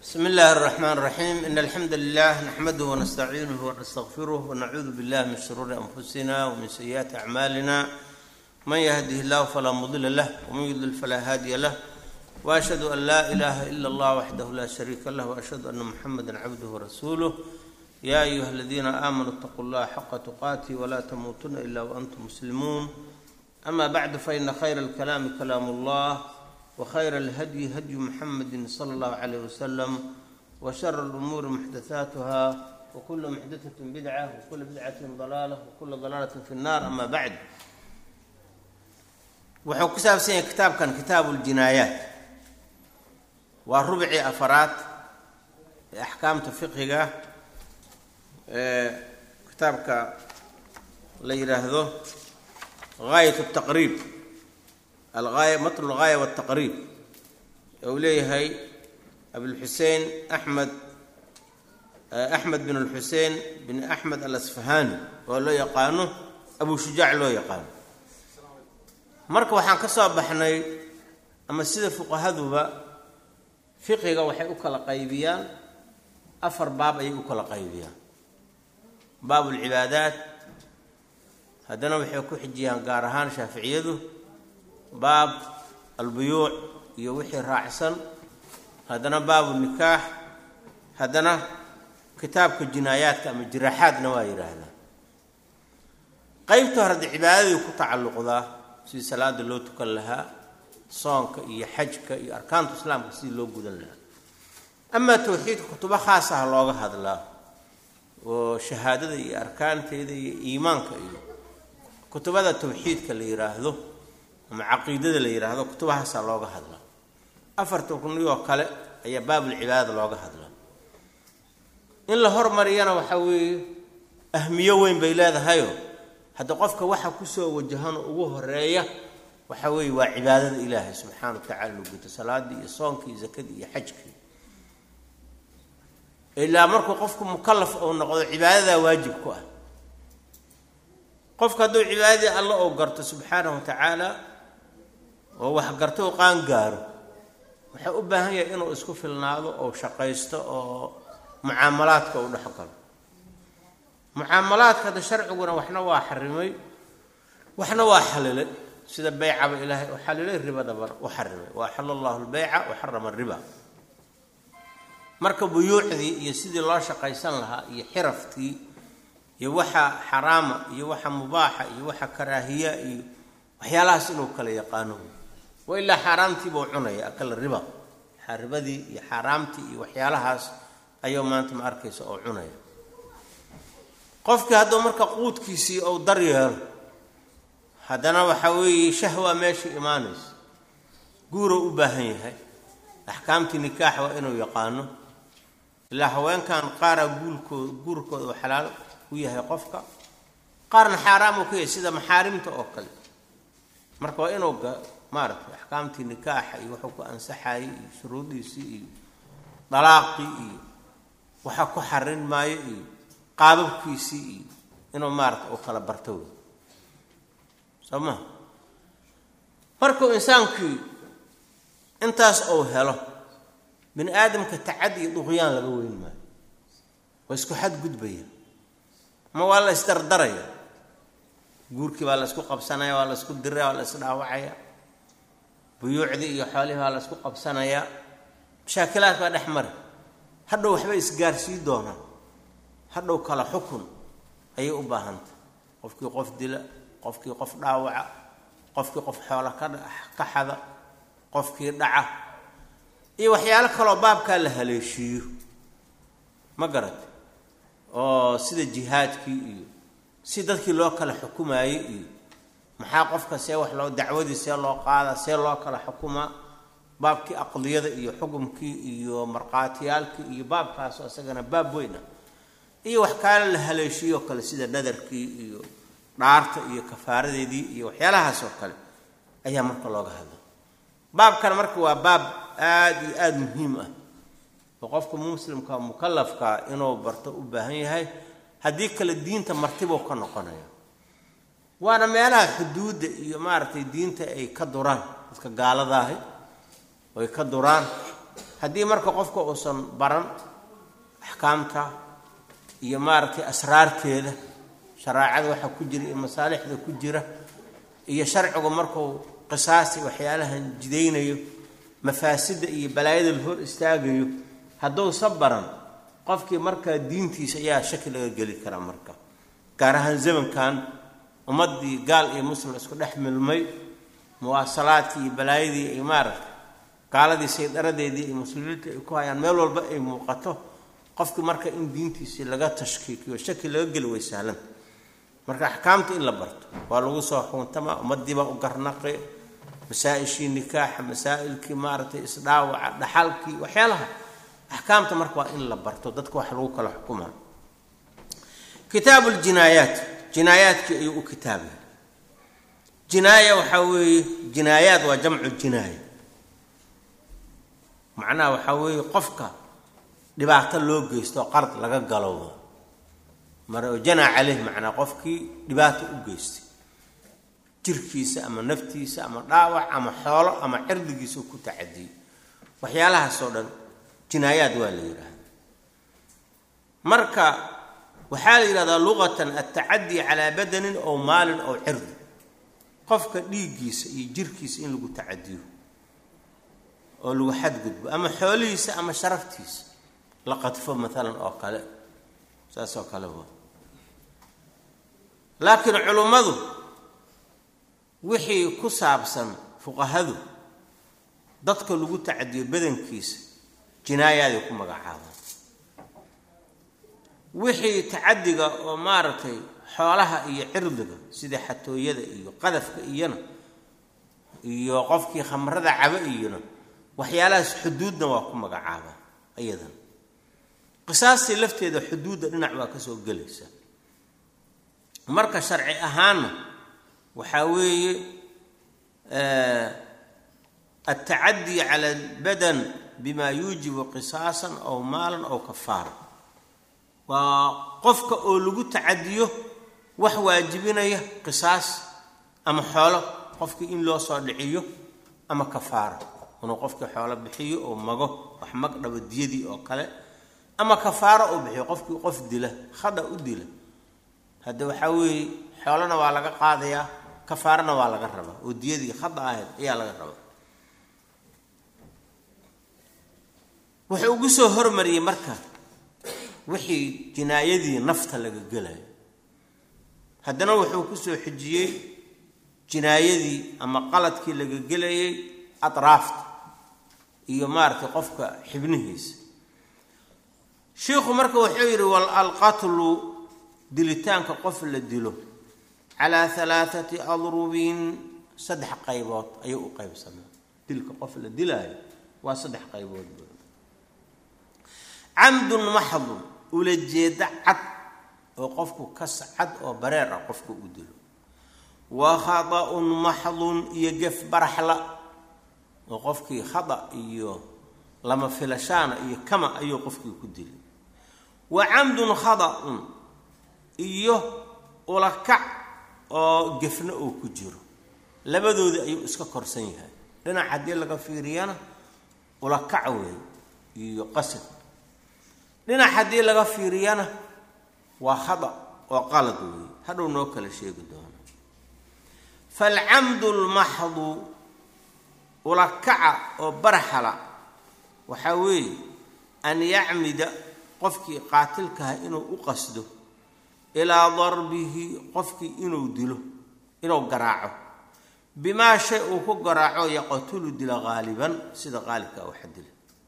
بسم الله الرحمن الرحيم إن الحمد لله نحمده ونستعينه ونستغفره ونعوذ بالله من شرور أنفسنا ومن سيئات أعمالنا من يهده الله فلا مضل له ومن يضلل فلا هادي له وأشهد أن لا إله إلا الله وحده لا شريك له وأشهد أن محمدا عبده ورسوله يا أيها الذين آمنوا اتقوا الله حق تقاته ولا تموتن إلا وأنتم مسلمون أما بعد فإن خير الكلام كلام الله وخير الهدي هدي محمد صلى الله عليه وسلم وشر الأمور محدثاتها وكل محدثة بدعة وكل بدعة ضلالة وكل ضلالة في النار أما بعد wuxuu ku saabsan yahay kitaabkan kitaabu ljinaayaat waa rubcii afaraad ee axkaamta fiqiga ee kitaabka la yidhaahdo gaayat taqriib algaaya matlu lgaaya waltaqriib ee uu leeyahay abulxusein axmed axmed bin alxusein bin axmed alasfahani oo loo yaqaano abu shujaac loo yaqaano marka waxaan ka soo baxnay ama sida fuqahaduba fiqiga waxay u kala qaybiyaan afar baab ayay u kala qaybiyaan baab ulcibaadaat haddana waxay ku xijiyaan gaar ahaan shaaficiyadu baab albuyuuc iyo wixii raacsan haddana baabu nikaax haddana kitaabka jinaayaadka ama jiraaxaadna waa yidhaahdaa qaybta hore de cibaadadii ku tacalluqdaa sidii salaada loo tukan lahaa soonka iyo xajka iyo arkaanta islaamka sidii loo gudan lahaa amaa tawxiidka kutubo khaasaha looga hadlaa oo shahaadada iyo arkaanteeda iyo iimaanka iyo kutubada tawxiidka la yidhaahdo ama caqiidada la yidhaahdo kutubahaasaa looga hadlaa afarta rukniyoo kale ayaa baabulcibaadada looga hadlaa in la hormariyana waxaa weeye ahmiyo weyn bay leedahayo hadda qofka waxa kusoo wajahano ugu horeeya waxa weeye waa cibaadada ilaahay subxaana wa tacala inu guto salaadii iyo soonkii iyo zakadii iyo xajkii ilaa markuu qofku mukalaf uu noqdo cibaadadaa waajib ku ah qofka hadduu cibaadadii alla oo garto subxaanahu wa tacaala oo wax garto u qaan gaaro waxaa u baahan yahay inuu isku filnaado oo shaqaysto oo mucaamalaadka uu dhex galo mucaamalaadka hadda sharciguna waxna waa xarimay waxna waa xalilay sida beycaba ilaahay u xalilay ribadaba u xarimay wa axala allahu lbeyca wa xarama riba marka buyuucdii iyo sidii loo shaqaysan lahaa iyo xirafkii iyo waxa xaraama iyo waxa mubaaxa iyo waxa karaahiya iyo waxyaalahaas inuu kala yaqaano wa ilaa xaaraamtiibuu cunaya akala riba ribadii iyo xaaraamtii iyo waxyaalahaas ayuu maanta ma arkaysa oo cunaya qofkii hadduu marka quudkiisii ou dar yeelo haddana waxaa weeye shahwa meesha imaanaysa guuruu u baahan yahay axkaamtii nikaax waa inuu yaqaano ilaa haweenkan qaara guulkooda guurkooda uu xalaal u yahay qofka qaarna xaaraam uu ka yahay sida maxaarimta oo kale marka waa inuu maaratay axkaamtii nikaaxa iyo wuxuu ku ansaxayay iyo shuruudiisii iyo dalaaqii iyo waxa ku xarin maayo iyo qaababkiisii iyo inuu maarata uu kala barto wey soo maha markuu insaankii intaas uu helo bini aadamka tacad iyo duqyaan laga weyn maayo waa isku xadgudbaya ma waa la isdardaraya guurkii baa la isku qabsanaya waa la isku diraya waa la isdhaawacaya buyuucdii iyo xoolihii baa la isku qabsanaya mashaakilaad baa dhex mari hadhow waxbay isgaarsii doonaan hadhow kala xukun ayay u baahantay qofkii qof dila qofkii qof dhaawaca qofkii qof xoola ka xada qofkii dhaca iyo waxyaalo kaloo baabkaa la haleeshiiyo ma garata oo sida jihaadkii iyo si dadkii loo kala xukumaayey iyo maxaa qofka see wax loo dacwadii see loo qaada see loo kala xukumaa baabkii aqdiyada iyo xukumkii iyo markhaatiyaalkii iyo baabkaasoo isagana baab weyn ah iyo wax kaale la haleeshiiyoo kale sida nadarkii iyo dhaarta iyo kafaaradeedii iyo waxyaalahaas oo kale ayaa marka looga hadla baabkan marka waa baab aada iyo aada muhiim ah oo qofka muslimka mukalafka inuu barto u baahan yahay haddii kale diinta martibuu ka noqonaya waana meelaha xuduudda iyo maaragtay diinta ay ka duraan dadka gaaladaahi ay ka duraan haddii marka qofka uusan baran axkaamta iyo maaragtay asraarteeda shareecada waxa ku jira iyo masaalixda ku jira iyo sharcigu markuu qisaasi waxyaalahan jidaynayo mafaasida iyo balaayada la hor istaagayo hadduusa baran qofkii markaa diintiisa ayaa shaki laga geli karaa marka gaar ahaan zamankan ummaddii gaal iyo muslim isku dhex milmay muwaasalaadkii iyo balaayadii ay maaragtay gaaladii saydaradeedii iyo muslimiinta ay ku hayaan meel walba ay muuqato qofkii marka in diintiisii laga tashkiikiyo shaki laga geli way sahlanta marka axkaamta in la barto waa lagu soo xuuntama ummadiibaa u garnaqi masaa-ishii nikaaxa masaa'ilkii maaragtay isdhaawaca dhaxalkii waxyaalaha axkaamta marka waa in la barto dadka wax lagu kala xukuma kitaabu ljinaayaat jinaayaadkii ayuu u kitaabay jinaaya waxaa weeye jinaayaad waa jamcu jinaaya macnaha waxaa weeye qofka dhibaato loo geysto qard laga galowdo mar janaa caleyh macnaa qofkii dhibaato u geystay jirkiisa ama naftiisa ama dhaawac ama xoolo ama cirdigiisa ku tacadiyey waxyaalahaasoo dhan jinaayaad waa la yidhaahda marka waxaa la yidhahdaa luqatan altacadii calaa badanin ow maalin ow cirdi qofka dhiiggiisa iyo jirkiisa in lagu tacadiyo oo lagu xadgudbo ama xoolihiisa ama sharaftiisa la qadfo maalan oo kale saas oo kale wa laakiin culummadu wixii ku saabsan fuqahadu dadka lagu tacadiyo badankiisa jinaayaday ku magacaabaan wixii tacadiga oo maaragtay xoolaha iyo cirdiga sida xatooyada iyo qadafka iyona iyo qofkii khamrada cabo iyona waxyaalahaas xuduudna waa ku magacaabaa iyadan qisaastii lafteeda xuduudda dhinac baa kasoo gelaysa marka sharci ahaanna waxaa weeye altacadii cala albadan bima yuujibu qisaasan aw maalan aw kafaara waa qofka oo lagu tacadiyo wax waajibinaya qisaas ama xoolo qofkii in loo soo dhiciyo ama kafaara inuu qofkii xoolo bixiyo oo mago wax mag dhabo diyadii oo kale ama kafaaro uu bixiyo qofkii qof dila khada u dila hadda waxaa weeye xoolana waa laga qaadayaa kafaarana waa laga rabaa oo diyadii khada ahayd ayaa laga rabaa wuxuu ugu soo hormariyey marka wixii jinaayadii nafta laga gelayo haddana wuxuu kusoo xijiyey jinaayadii ama qaladkii laga gelayay atraafta iyo maaragtay qofka xibnihiisa shiikhu marka wuxuu yidhi wal alqatlu dilitaanka qof la dilo calaa halaathati adrubin saddex qaybood ayuu u qaybsamaa dilka qof la dilaayo waa saddex qaybood camdun maxdun ula jeeda cad oo qofku kas cad oo bareer ah qofku u dilo wa khada-un maxdun iyo gef baraxla oo qofkii khada iyo lama filashaana iyo kama ayuu qofkii ku dilay wa camdun khada-un iyo ulakac oo gefna oo ku jiro labadoodii ayuu iska korsan yahay dhinac haddii laga fiiriyana ulakac weey iyo qasad dhinac haddii laga fiiriyana waa khada oo qalad weeye hadhow noo kala sheegi doono falcamdu lmaxdu ulakaca oo barxala waxaa weeye an yacmida qofkii qaatilkaha inuu u qasdo ilaa darbihi qofkii inuu dilo inuu garaaco bimaa shay uu ku garaaco yaqtulu dila haaliban sida qaalibkaa waxa dila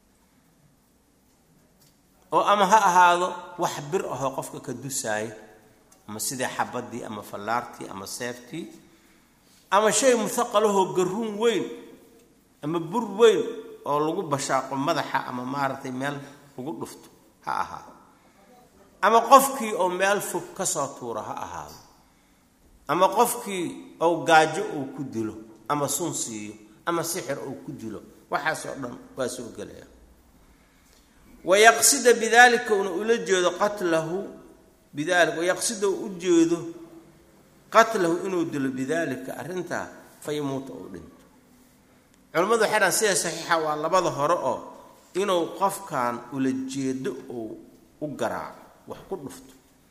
oo ama ha ahaado wax bir ahoo qofka ka dusaaya ama sidii xabadii ama fallaartii ama seeftii ama shay muhaqalahoo garuun weyn ama bur weyn oo lagu bashaaqo madaxa ama maaragtay meel lagu dhufto ha ahaado ama qofkii oo meel fog kasoo tuuro ha ahaado ama qofkii ou gaajo uu ku dilo ama sun siiyo ama sixir uu ku dilo waxaasoo dhan waa soo gelaya wayaqsida bidalika una ula jeedo qatlahu bidalika wayaqsida u ujeedo qatlahu inuu dilo bidalika arrintaa fa yamuuta uu dhinto culimmadu waxay dhahan sida saxiixa waa labada hore oo inuu qofkan ula jeedo uu u garaaco wax ku dhufto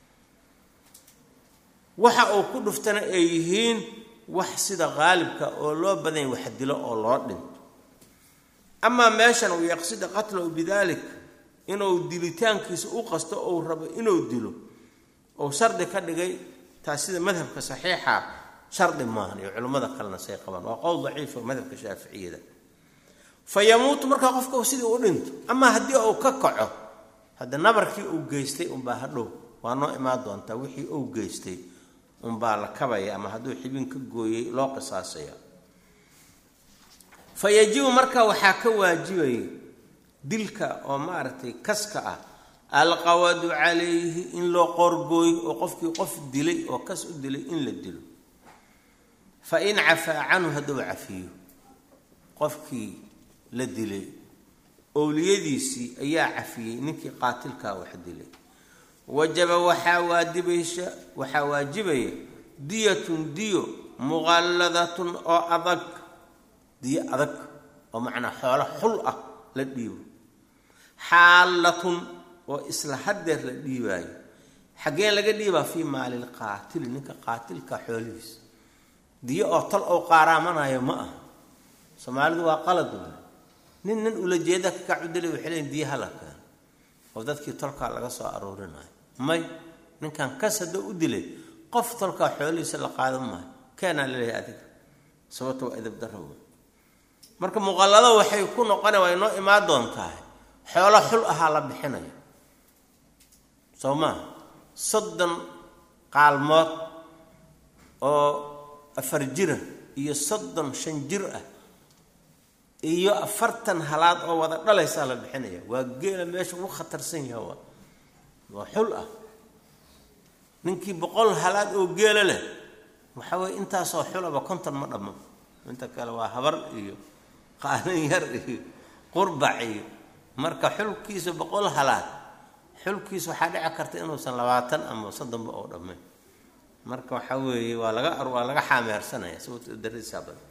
waxa uu ku dhuftana ay yihiin wax sida qaalibka oo loo badanya wax dilo oo loo dhinto amaa meeshan uu yaqsida qatlahu bidalik inuu dilitaankiisa u qasto ou rabo inuu dilo ou shardi ka dhigay taas sida madhabka saxiixa shardi maahan iyo culimmada kalena say qabaan waa qowl daciifa madhabka shaaficiyada fa yamuutu markaa qofka sidii u dhinto amaa haddii uu ka kaco hadda nabarkii uu geystay unbaa hadhow waa noo imaan doontaa wixii uu geystay unbaa la kabaya ama hadduu xibin ka gooyey loo qisaasaya fa yajibu markaa waxaa ka waajibaya dilka oo maaragtay kaska ah alqawadu calayhi in loo qoorgooyo oo qofkii qof dilay oo kas u dilay in la dilo fa in cafaa canhu hadduu cafiyo qofkii la dilay owliyadiisii ayaa cafiyey ninkii qaatilkaa wax dilay wajaba waxaa waajibaysa waxaa waajibaya diyatun diyo muqalladatun oo adag diyo adag oo macnaa xoolo xul ah la dhiibo xaalatun oo isla hadeer la dhiibaayo xaggeen laga dhiibaa fii maalil qaatili ninka qaatilka xoolihiisa diyo oo tal oo qaaraamanayo ma aha soomaalidu waa qalad nin nin ula jeeda ka kacudilay waxay leeyiin diyo hala keeno oo dadkii tolkaa laga soo aroorinayo may ninkan kas haddoo u dilay qof tolkaa xoolihiisa la qaadan maayo keenaa laleeyahay adiga sababta waa edab darro marka muqallado waxay ku noqona waa inoo imaan doontahay xoolo xul ahaa la bixinaya soo maa soddon qaalmood oo afar jira iyo soddon shan jir ah iyo afartan halaad oo wada dhalaysaa la bixinaya waa geela meesha ugu khatarsan yaha waa waa xul ah ninkii boqol halaad oo geela leh waxa weye intaasoo xulaba konton ma dhammo inta kale waa habar iyo qaalin yar iyo qurbac iyo marka xulkiisa boqol halaad xulkiisa waxaa dhici karta inuusan labaatan ama soddonba oo dhammayn marka waxa weeye waa laga waa laga xaameersanaya sababto daradiisaa badan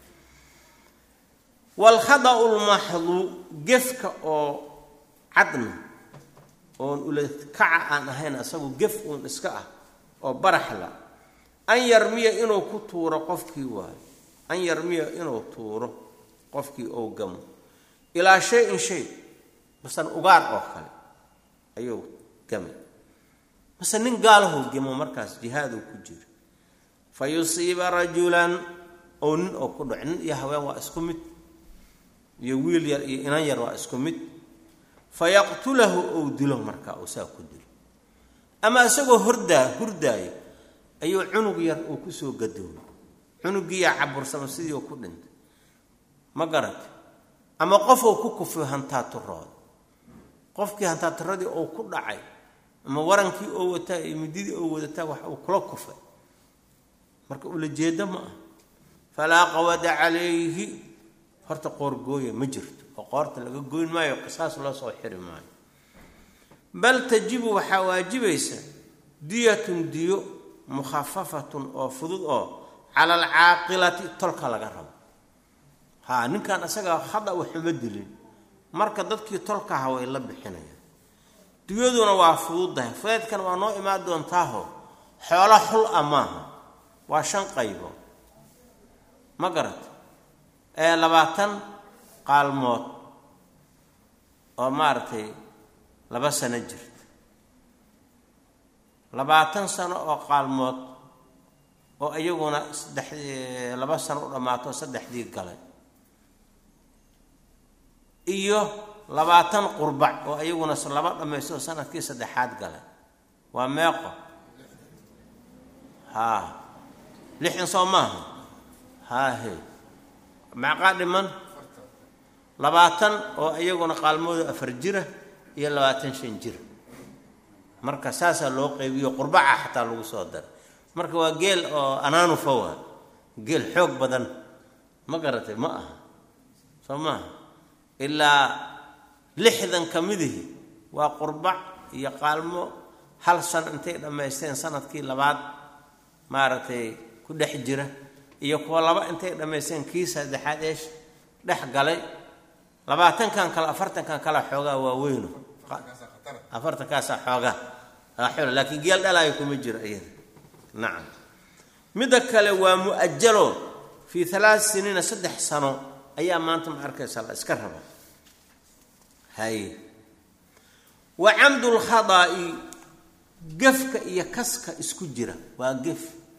waalkhada'u lmaxdu gefka oo cadna oon ula kaca aan ahayn asagu gef uun iska ah oo baraxla an yarmiya inuu ku tuuro qofkii waayo an yarmiya inuu tuuro qofkii ou gamo ilaa shay-in shay masan ugaar oo kale ayuu gamay mase nin gaalahou gamo markaas jihaaduu ku jira fa yusiiba rajulan ou nin oo ku dhaco nin iyo haween waa isku mid iyo wiil yar iyo inan yar waa isku mid fa yaqtulahu ou dilo markaa uu saa ku dilo ama isagoo hordaa hurdaayo ayuu cunug yar uu kusoo gadoomay cunugiiyaa cabursama sidii uu ku dhintay ma garata ama qof uu ku kufiyo hantaaturooda qofkii hantaaturadii uu ku dhacay ama warankii oo wataa iyo mididii oo wadataa wax uu kula kufay marka ula jeedo ma ah falaa qawada calayhi horta qoorgooya ma jirto oo qoorta laga goyn maayo qisaas loo soo xiri maayo bal tajibu waxaa waajibaysa diyatun diyo mukhafafatun oo fudud oo cala alcaaqilati tolka laga rabo haa ninkan isaga hada waxuma dilin marka dadkii tolkaha way la bixinayaan diyaduna waa fududahay fudeedkan waa noo imaan doontaaho xoolo xul a maaha waa shan qaybood ma garata ee labaatan qaalmood oo maaragtay laba sano jirta labaatan sano oo qaalmood oo iyaguna saddex laba sano u dhammaato saddexdii galay iyo labaatan qurbac oo iyaguna laba dhammaysto sanadkii saddexaad galay waa meeqo haa lixin soo maaha haahe macqaa dhiman labaatan oo iyaguna qaalmooda afar jira iyo labaatan shan jira marka saasaa loo qaybiyo qurbaca xataa lagu soo daray marka waa geel oo anaanufa waa geel xoog badan ma garatay ma aha soo maaha ilaa lixdan ka midihi waa qurbac iyo qaalmo hal san intay dhammaysteen sanadkii labaad maaragtay ku dhex jira iyo kuwa laba intay dhammaysteen kii saddexaad eesh dhex galay labaatankan kale afartankan kale xoogaa waa weyno afartankaasaa xoogaa xoola laakiin geel dhalaayo kuma jiro iyada nacam midda kale waa mu-ajalo fii halaat siniina saddex sano ayaa maanta ma arkaysa la iska raba haye wa camdulkhada'i gefka iyo kaska isku jira waa gef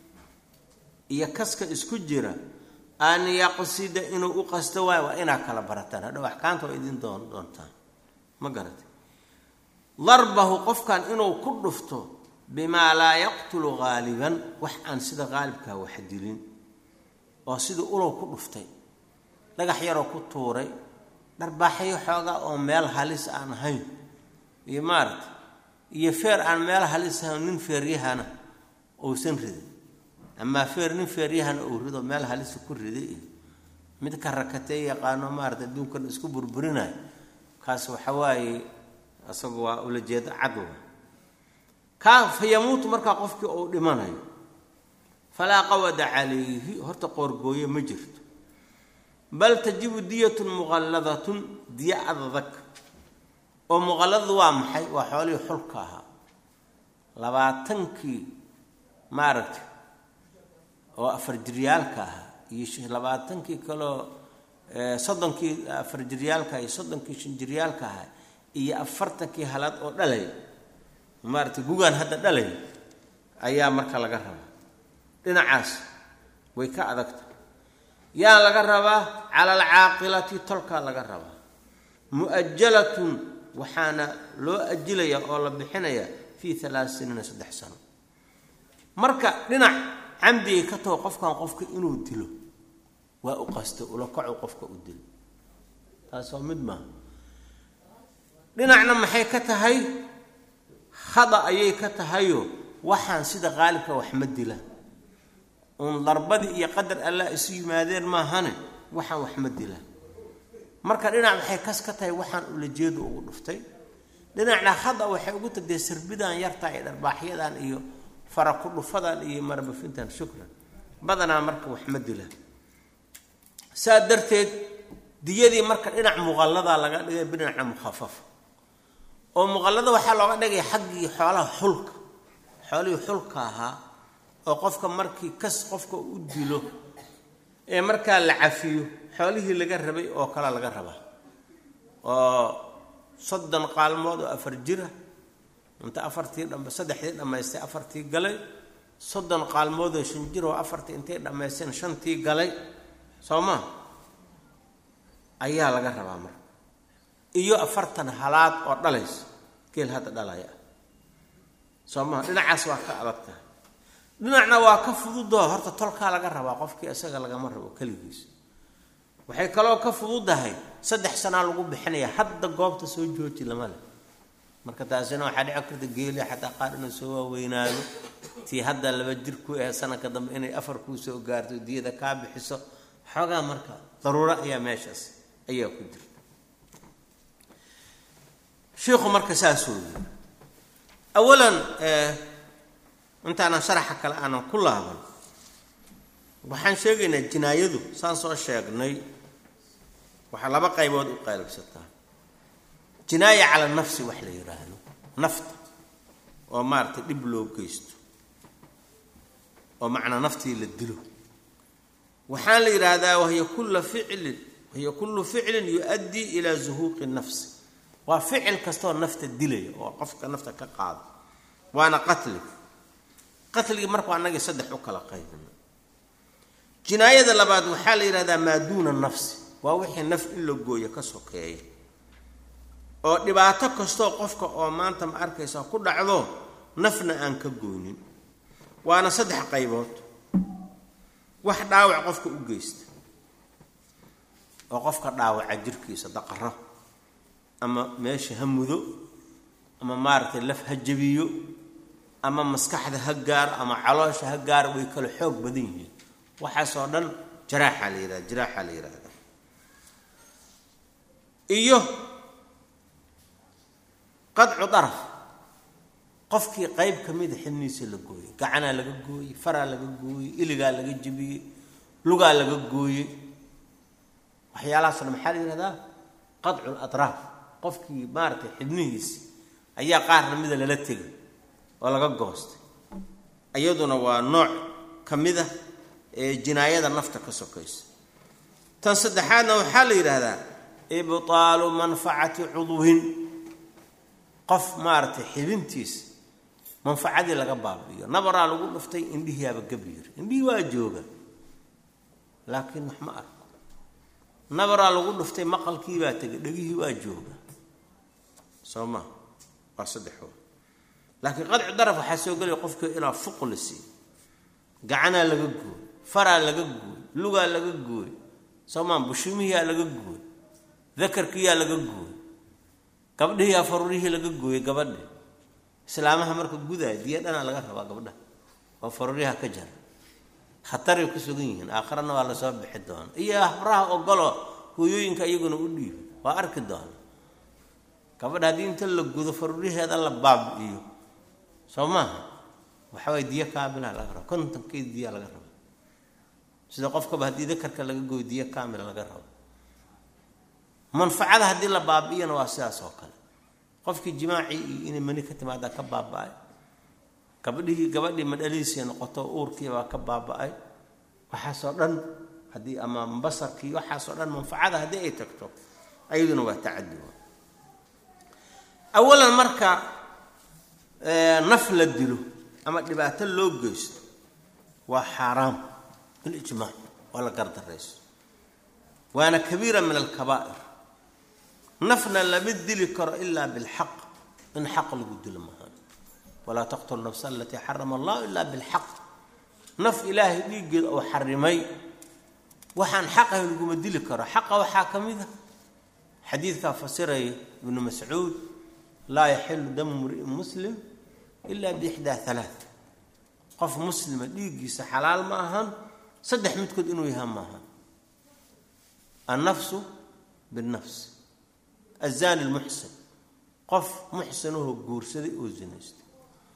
iyo kaska isku jira an yaqsida inuu u qasto waayo waa inaa kala barataan hadhow axkaamta waa idin doon doontaan ma garatay darbahu qofkan inuu ku dhufto bimaa laa yaqtulu haaliban wax aan sida haalibkaa wax dilin oo sidii ulow ku dhuftay dhagax yaroo ku tuuray dharbaaxyo xoogaa oo meel halis aan ahayn iyo maaragta iyo feer aan meel halis ahayn nin feeryahana uusan ridin amaa feer nin feeryahana uu rido meel halisa ku riday iyo mid ka rakatee yaqaano maarata adduunkan isku burburinayo kaas waxa waaye isagu waa ulajeedo cadwa kaa fa yamuutu markaa qofkii uu dhimanayo falaa qawada calayhi horta qoorgooye ma jirto bal tajibu diyatun muqalladatun diya adadag oo muqalladadu waa maxay waa xoolihii xulka ahaa labaatankii maaragtay oo afar jiryaalka ahaa iyo labaatankii kaleo soddonkii afar jiryaalka iyo soddonkii shan jiryaalka ahaa iyo afartankii halaad oo dhalay maaragtay gugaan hadda dhalay ayaa marka laga rabaa dhinacaas way ka adagta yaa laga rabaa cala alcaaqilati tolkaa laga rabaa mu'ajalatun waxaana loo ajilayaa oo la bixinayaa fii alaat siniina saddex sano marka dhinac camdigay ka taho qofkan qofka inuu dilo waa u qasto ula kacu qofka u dilo taas waa mid maaha dhinacna maxay ka tahay khada ayay ka tahayo waxaan sida qaalibka wax ma dila uun darbadii iyo qadar allah isu yimaadeen maahane waxaan wax ma dila marka dhinac waxay kas ka tahay waxaan ulajeedu ugu dhuftay dhinacna khada waxay ugu tagdee sarbidan yarta iyo dharbaaxyadan iyo fara ku dhufadan iyo marbafintan shukran badanaa marka wax ma dila saa darteed diyadii marka dhinac muqalladaa laga dhigay bidhinaca mukhafafa oo muqallada waxaa looga dhigay xaggii xoolaha xulka xoolihii xulka ahaa oo qofka markii kas qofka u dilo ee markaa la cafiyo xoolihii laga rabay oo kale laga rabaa oo soddon qaalmood oo afar jira inta afartii dham saddexdii dhammaystay afartii galay soddon qaalmood oo shan jir oo afartii intay dhammaysteen shantii galay soo maa ayaa laga rabaa marka iyo afartan halaad oo dhalaysa geel hadda dhalaya ah soo maha dhinacaas waa ka adag tahay dhinacna waa ka fududoo horta tolkaa laga rabaa qofkii isaga lagama rabo keligiis waxay kaloo ka fududahay saddex sanaa lagu bixinaya hadda goobta soo jooji lama leh marka taasina waxaa dhici karta geeli xataa qaar inuu soo waaweynaado tii hadda laba jir ku ah sanadka dambe inay afar kuu soo gaarto diyada kaa bixiso xoogaa marka daruuro ayaa meeshaas ayaa ku jirta shiikhu marka saasuu yiri awalan intaanan sharaxa kale aanan ku laaban waxaan sheegaynaa jinaayadu saan soo sheegnay waxaa laba qaybood u qaylabsataa jinaaya cala nafsi wax la yidhaahdo nafta oo maaragtay dhib loo geysto oo macnaa naftii la dilo waxaan la yidhaahdaa wahiya kulla ficlin wahiya kullu ficlin yu-addii ilaa zuhuuqi nafsi waa ficil kastoo nafta dilaya oo qofka nafta ka qaado waana qatli qatligii markuu annagii saddex u kala qaybina jinaayada labaad waxaa la yidhahdaa maa duuna nafsi waa wixii naf in la gooyo ka sokeeya oo dhibaato kastoo qofka oo maanta ma arkaysa ku dhacdo nafna aan ka goonin waana saddex qaybood wax dhaawac qofka u geysta oo qofka dhaawaca jirkiisa daqaro ama meesha ha mudo ama maaragtay laf ha jabiyo ama maskaxda ha gaaro ama caloosha ha gaaro way kala xoog badan yihiin waxaasoo dhan jaraaxa la yihahda jiraaxa la yidhahda iyo qadcu daraf qofkii qayb ka mida xibniisa la gooyey gacanaa laga gooyey faraa laga gooyey iligaa laga jebiyey lugaa laga gooyey waxyaalahaasna maxaa la yihahdaa qadcu latraaf qofkii maaratay xibnihiisi ayaa qaarna mida lala tegay oo laga goostay iyaduna waa nooc ka mid a ee jinaayada nafta ka sokaysa tan saddexaadna waxaa la yidhaahdaa ibtaalu manfacati cudwin qof maaratay xibintiisa manfacadii laga baabi'iyo nabaraa lagu dhuftay indhihiiaba gabyir indhihii waa jooga laakiin wax ma arko nabaraa lagu dhuftay maqalkiibaa tegay dhegihii waa jooga soo maa waa saddexood laakiin qadci daraf waxaa soo gelaya qofka inaa fuq la siiyo gacanaa laga gooy faraa laga gooy lugaa laga gooy soo maa bushumihiyaa laga gooy dakarkiyaa laga gooy gabdhihiyaa farurihii laga gooyey gabadhi islaamaha marka gudaaya diya dhanaa laga rabaa gabdhaha oo faruryaha ka jara khataray ku sugan yihiin aakharana waa lasoo bixi doona iyo habraha ogolo hooyooyinka iyaguna u dhiiba waa arki doona gabadha haddii inta la gudo faruryaheeda la baabi'iyo soo maaha waxa waye diyo kaamila laga raba kontonkeed diya laga raba sida qofkaba haddii dakarka laga gooyo diyo kaamila laga rabo manfacada haddii la baabi'iyana waa sidaas oo kale qofkii jimaacii iyo inay mani ka timaada ka baaba-ay gabadhihii gabadhii madhaliisii noqoto uurkii baa ka baaba-ay waxaasoo dhan haddii ama basarkii waxaasoo dhan manfacada haddii ay tagto ayaduna waa tacadi awalan marka naf la dilo ama dhibaato loo geysto waa xaaraam bilijmaac waa la gardarayso waana kabiira min alkabaa'ir nafna lama dili karo ilaa bilxaq in xaq lagu dilo maha walaa taqtulu nafsa alatii xarama allah ilaa bilxaq naf ilaahay dhiiggeeda oo xarimay waxaan xaqahay laguma dili karo xaqa waxaa ka mid a xadiidkaa fasiraya ibnu mascuud laa yaxilu damu mri'in muslim ila biixdaa halaa qof muslima dhiiggiisa xalaal ma ahan saddex midkood inuu yaha maaha annafsu binnafs azani lmuxsin qof muxsinahoo guursaday oo zinaystay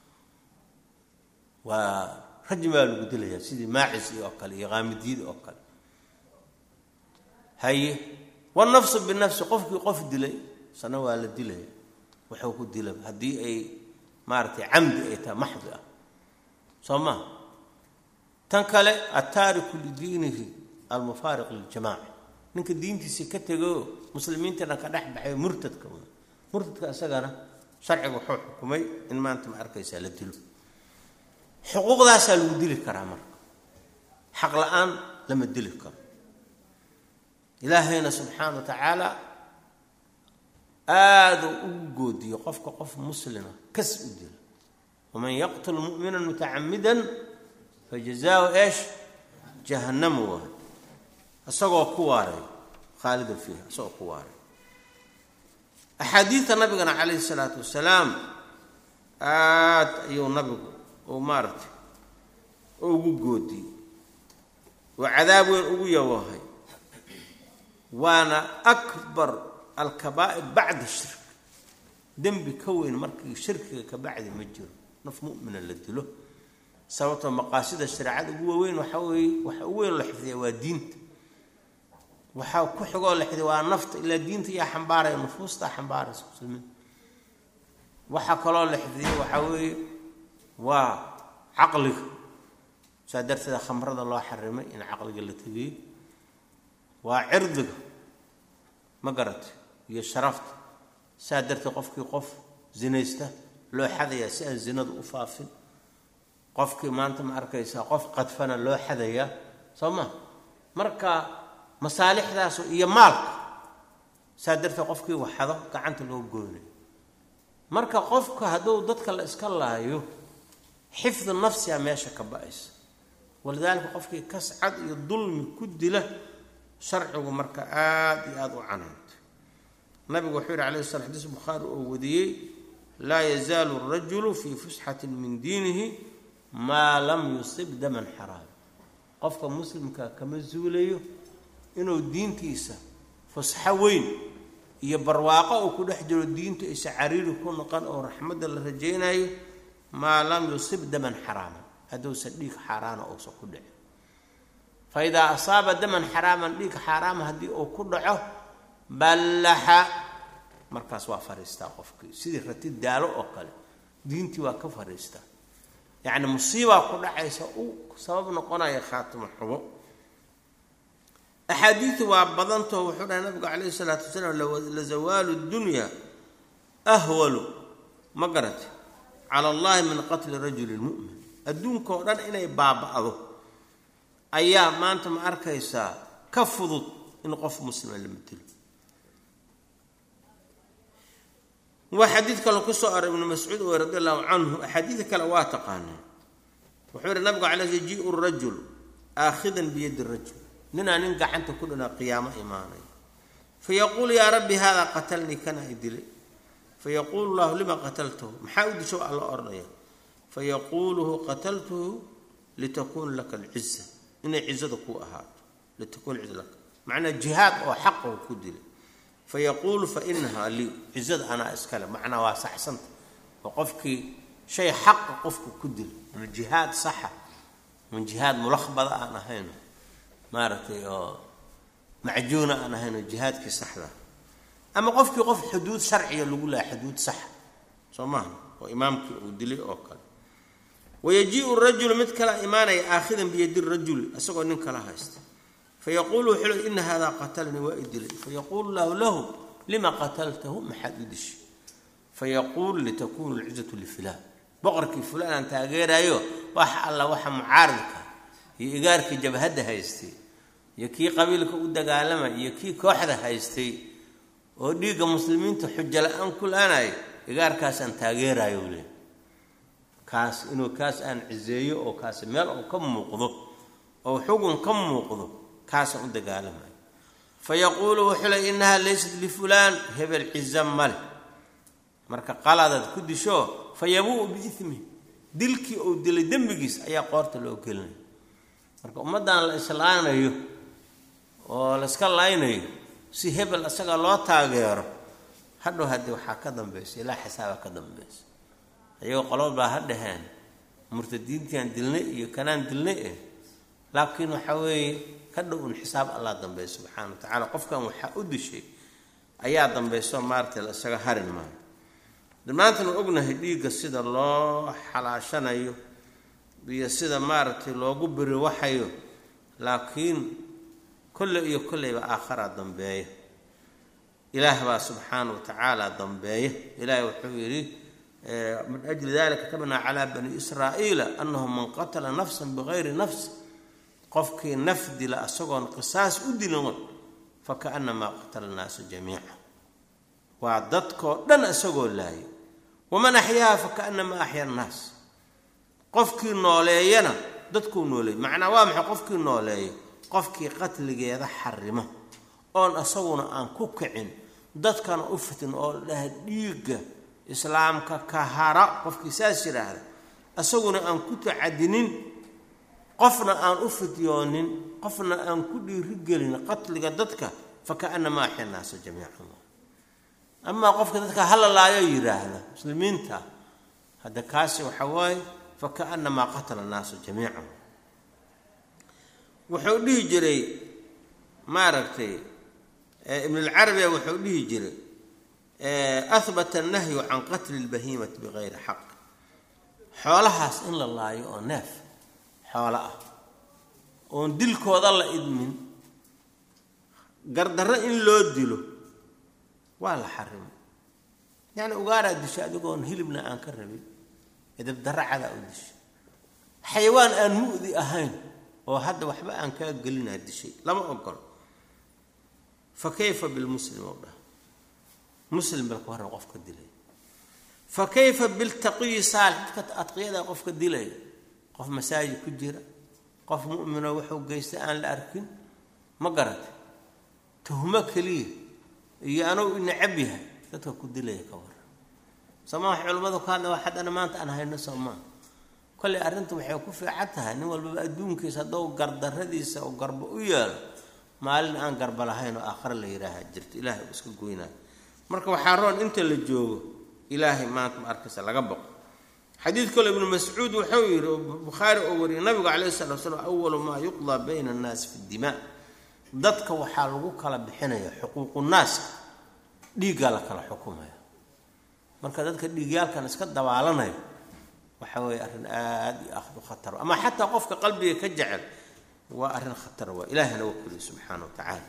waa rajmi baa lagu dilayaa sidii maacis oo kale iyo qaamidiyada oo kale haye wanafsu binafsi qofkii qof dilay sana waa la dilaya wuxuu ku dila haddii ay maaratay camdi ay tahay maxdi ah soo maha tan kale attaariku lidiinihi almufaariq liljamaaca ninka diintiisii ka tego muslimiintana ka dhex baxay murtadka murtadka isagana sharciga wuxuu xukumay in maanta ma arkaysaa la dilo xuquuqdaasaa lagu dili karaa marka xaq la-aan lama dili karo ilaahayna subxaana wa tacaala aaduu ugu goodiyo qofka qof muslima kas u dila waman yaqtul mu'mina mutacamidan fajazaahu eesh jahannamu waa isagoo ku waaray khaalidan fiiha isagoo ku waaray axaadiidta nabigana calayhi salaatu wasalaam aad ayuu nabigu uu maaratay ugu goodiyey oo cadaab weyn ugu yawahay waana akbar alkabaa'ir bacda shirk dembi ka weyn markii shirkiga ka bacdi ma jiro naf mu'mina la dilo sababtoo maqaasida shareecada ugu waaweyn waxaa weeye waxa ugu weyn la xifdiya waa diinta waxaa ku xigoo la xifdiya waa nafta ilaa diinta yaa xambaaraya nufuustaa xambaaraysa muslimiinta waxaa kaloo la xifdiya waxaa weeye waa caqliga saa darteeda khamrada loo xarimay in caqliga la tegiyo waa cirdiga ma garatay iyo sharafta saa darteed qofkii qof zinaysta loo xadayaa si aan zinadu u faafin qofkii maanta ma arkaysaa qof qadfana loo xadayaa soo ma marka masaalixdaas iyo maalka saa darteed qofkii waxado gacanta loo goynayo marka qofka hadduu dadka la iska laayo xifdu nafsiga meesha ka ba-aysa walidaalika qofkii kascad iyo dulmi ku dila sharcigu marka aada iyo aada u canaantay nabigu wuxuu yihi alayh slam xadiis bukhaari oo wadiyey laa yazaalu rajulu fii fusxatin min diinihi maa lam yusib daman xaraam qofka muslimka kama zuulayo inuu diintiisa fusxo weyn iyo barwaaqo uu ku dhex jiro diintu aysa cariiri ku noqon oo raxmadda la rajaynayo maa lam yusib daman xaraaman hadduusan dhiig xaaraana uusan ku dhicin fa idaa asaaba daman xaraaman dhiig xaaraama haddii uu ku dhaco ballaxa markaas waa fariistaa qofkii sidii rati daalo oo kale diintii waa ka fariistaa yacni musiibaa ku dhacaysa u sabab noqonaya khaatimo xubo axaadiidu waa badantoo wuxuu dhahay nabigu calayhi salaatu wasalaam lazawaalu dunya ahwalu ma garate cala allahi min qatli rajuli mu'min adduunka oo dhan inay baaba'do ayaa maanta ma arkaysaa ka fudud in qof muslima la matelo waa xadiid kale ku soo aray ibnu mascuud wey radi allahu canhu axaadiida kale waa taqaanaa wuxuu yihi nabigu cala sl jiu rajul aakhidan biyadi rajul ninaa nin gacanta ku dhinaa qiyaamo imaanay fayaquulu yaa rabbi haadaa qatalnii kana i dilay fayaquulu llahu lima qataltahu maxaa u disho alla odhanaya fayaquuluhu qataltuhu litakuuna laka alciza inay cizada kuu ahaato litakuuna ciza laka macnaa jihaad oo xaqahu ku dilay fayaquulu fa inahaa lii cizada anaa iskale macnaa waa saxsanta oo qofkii shay xaqa qofku ku dilo ama jihaad saxa ama jihaad mulaqbada aan ahayno maaragtay oo macjuuna aan ahayno jihaadkii saxda ama qofkii qof xuduud sharciga lagu laha xuduud saxa soo maaha oo imaamkii uu dilay oo kale wayajiiu rajulu mid kala imaanaya aakhidan biyadi rajuli isagoo nin kala haysta fayaquulu wuxuu le ina haadaa qatalnii waa i dilay fayaquulu lahu lahu lima qataltahu maxaad u dishay fayaquulu litakunu lcizatu lifulaan boqorkii fulaan aan taageerayo wax alla waxa mucaaridka iyo igaarkii jabhadda haystay iyo kii qabiilka u dagaalamay iyo kii kooxda haystay oo dhiigga muslimiinta xujo la-aan ku laanayo igaarkaasaan taageerayo le kaas inuu kaas aan ciseeyo oo kaasi meel uu ka muuqdo oo xugun ka muuqdo kaasaan u dagaalamayo fa yaquulu wuxuu le innahaa laysat lifulaan hebel ciza male marka qaladaad ku disho fa yabuu biimi dilkii uu dilay dembigiis ayaa qoorta loo gelinaya marka ummaddan la islaanayo oo layska laynayo si hebel isaga loo taageero hadhow haddii waxaa ka dambaysa ilaa xisaabaa ka dambaysa ayagoo qolob baa ha dhaheen murtadiintiaan dilnay iyo kanaan dilnay eh laakiin waxaa weeye ka dhow un xisaab allah dambaysa subxaana wa tacaala qofkan waxaa u dishay ayaa dambayso maaragtay la isaga harin maayo dhammaantan waa ognahay dhiigga sida loo xalaashanayo iyo sida maaragtay loogu biri waxayo laakiin kolle iyo kolleyba aakharaa dambeeya ilaah baa subxaana wa tacaala dambeeya ilaahay wuxuu yidhi min ajli dalika katabnaa calaa bani israa'iila annahu man qatala nafsan bigayri nafs qofkii naf dila isagoon qisaas u dilin fakaannamaa qatala nnaasa jamiica waa dadkoo dhan isagoo laayay waman axyaaha fakaannamaa axya annaas qofkii nooleeyana dadkuu nooleeyay macnaa waa maxay qofkii nooleeyo qofkii qatligeeda xarimo oon isaguna aan ku kicin dadkana u fitin oo dhaha dhiigga islaamka kahara qofkii saas yidhaahda isaguna aan ku tacadinin qofna aan u fidyoonin qofna aan ku dhiirigelin qatliga dadka fakaannamaa axya annaasa jamiican amaa qofka dadka halalaayo yidhaahda muslimiinta hadda kaasi waxa waaye fakaannamaa qatala annaasu jamiican wuxuu dhihi jiray maaragtay ibnulcarabiya wuxuu dhihi jiray ahbata annahyu can qatli lbahiimati bigayri xaq xoolahaas in la laayo oo neef xoolo ah oon dilkooda la idmin gardarro in loo dilo waa la xarimay yacni ugaaraa disha adigoon hilibna aan ka rabin edabdarra cadaa u dishay xayawaan aan mu'di ahayn oo hadda waxba aan kaa gelinaa dishay lama ogolo fa kayfa bilmuslim oo dhah muslim balka horre qofka dilay fa kayfa biltaqiyi saalix dadka adqiyada qofka dilaya qof masaajid ku jira qof mu'minoo wuxuu geysta aan la arkin ma garata tuhmo keliya iyo anugu inacab yahay dadka ku dilaya ka waran sooma wax culimmadu ka hadla wax haddana maanta aan hayno soomaa kolley arrinta waxay ku fiican tahay nin walbaba adduunkiisa haddou gardarradiisa oo garbo u yeelo maalin aan garba lahayn oo aakhare la yidhaaha jirto ilaahay uu iska goynaayo marka waxaa roon inta la joogo ilaahay maanta ma arkaysa laga boqo xadiid kale ibnu mascuud wuxuu yidhi oo bukhaari oo wariyay nabigu calayhi salatu wasalaam awalu maa yuqdaa bayna annaasi fi dimaa dadka waxaa lagu kala bixinaya xuquuqunaaska dhiiggaa la kala xukumaya marka dadka dhiigyaalkan iska dabaalanaya waxa weeye arrin aada iyo akhdu khatar ama xataa qofka qalbiga ka jecel waa arrin khatar waa ilahi hana wakeliyo subxaana wa tacaala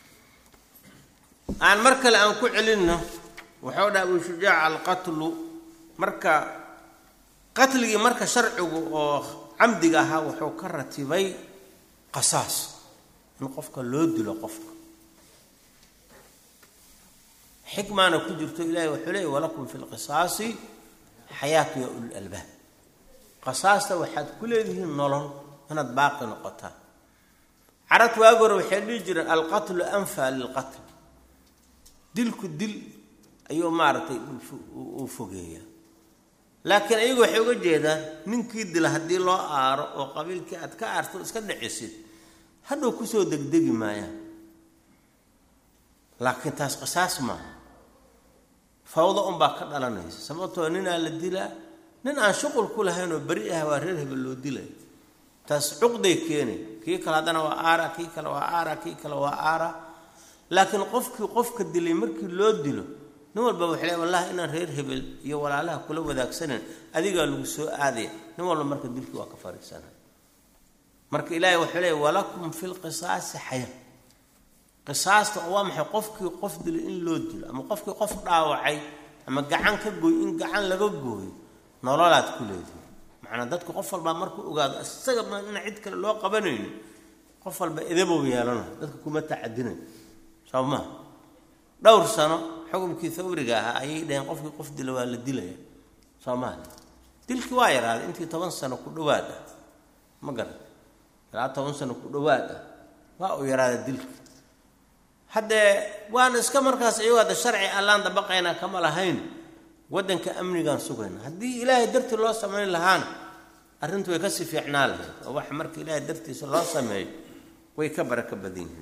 aan mar kale aan ku celinno waxau dhaha abu shujaac alqatlu marka qatligii marka sharcigu oo camdiga ahaa wuxuu ka ratibay qasaas in qofka loo dilo qofka xikmaana ku jirto ilahi wuxuu leeyay walakum fi lqisaasi xayaatu ya ulul albaab qasaasta waxaad ku leedihiin nolol inaad baaqi noqotaan carabta waagi hore waxay dhihi jireen alqatlu anfa lilqatl dilku dil ayuu maaragtay uu fogeeyaa laakiin ayagu waxay uga jeedaan ninkii dila haddii loo aaro oo qabiilkii aad ka aarto iska dhicisid hadhow kusoo degdegi maayaan laakiin taas qisaas maaha fawda unbaa ka dhalanaysa sababtoo ninaa la dilaa nin aan shuqul ku lahayn oo beri ah waa reer hebel loo dilay taas cuqday keenay kii kale haddana waa aara kii kale waa aara kii kale waa aara laakiin qofkii qofka dilay markii loo dilo nin walba waxay le wallahi inaan reer hebel iyo walaalaha kula wadaagsanan adigaa lagu soo aadaya nin walba marka dilkii waa ka fariisanay marka ilaahay wuxuu leeyay walakum fi lqisaasi xaya qisaasta oo waa maxay qofkii qof dilay in loo dilo ama qofkii qof dhaawacay ama gacan ka gooy in gacan laga gooyo nololaad ku leedihi macnaa dadku qof walbaa markuu ogaado isaga ma ina cid kale loo qabanayno qof walba edabow yeelana dadka kuma tacadinayo soo maa dhowr sano xukumkii thawriga ahaa ayay dhaheen qofkii qof dila waa la dilaya soomaaliya dilkii waa yaraaday intii toban sano ku dhawaad ah ma garan ilaa toban sano ku dhawaad ah waa uu yaraaday dilkii haddee waana iska markaas iyagoo hadda sharci allaan dabaqaynaa kama lahayn waddanka amnigaan sugayna haddii ilaahay dartii loo samayn lahaana arrintu way kasii fiicnaa lahayd oo waxa marka ilaahay dartiisa loo sameeyo way ka baraka badan yihiin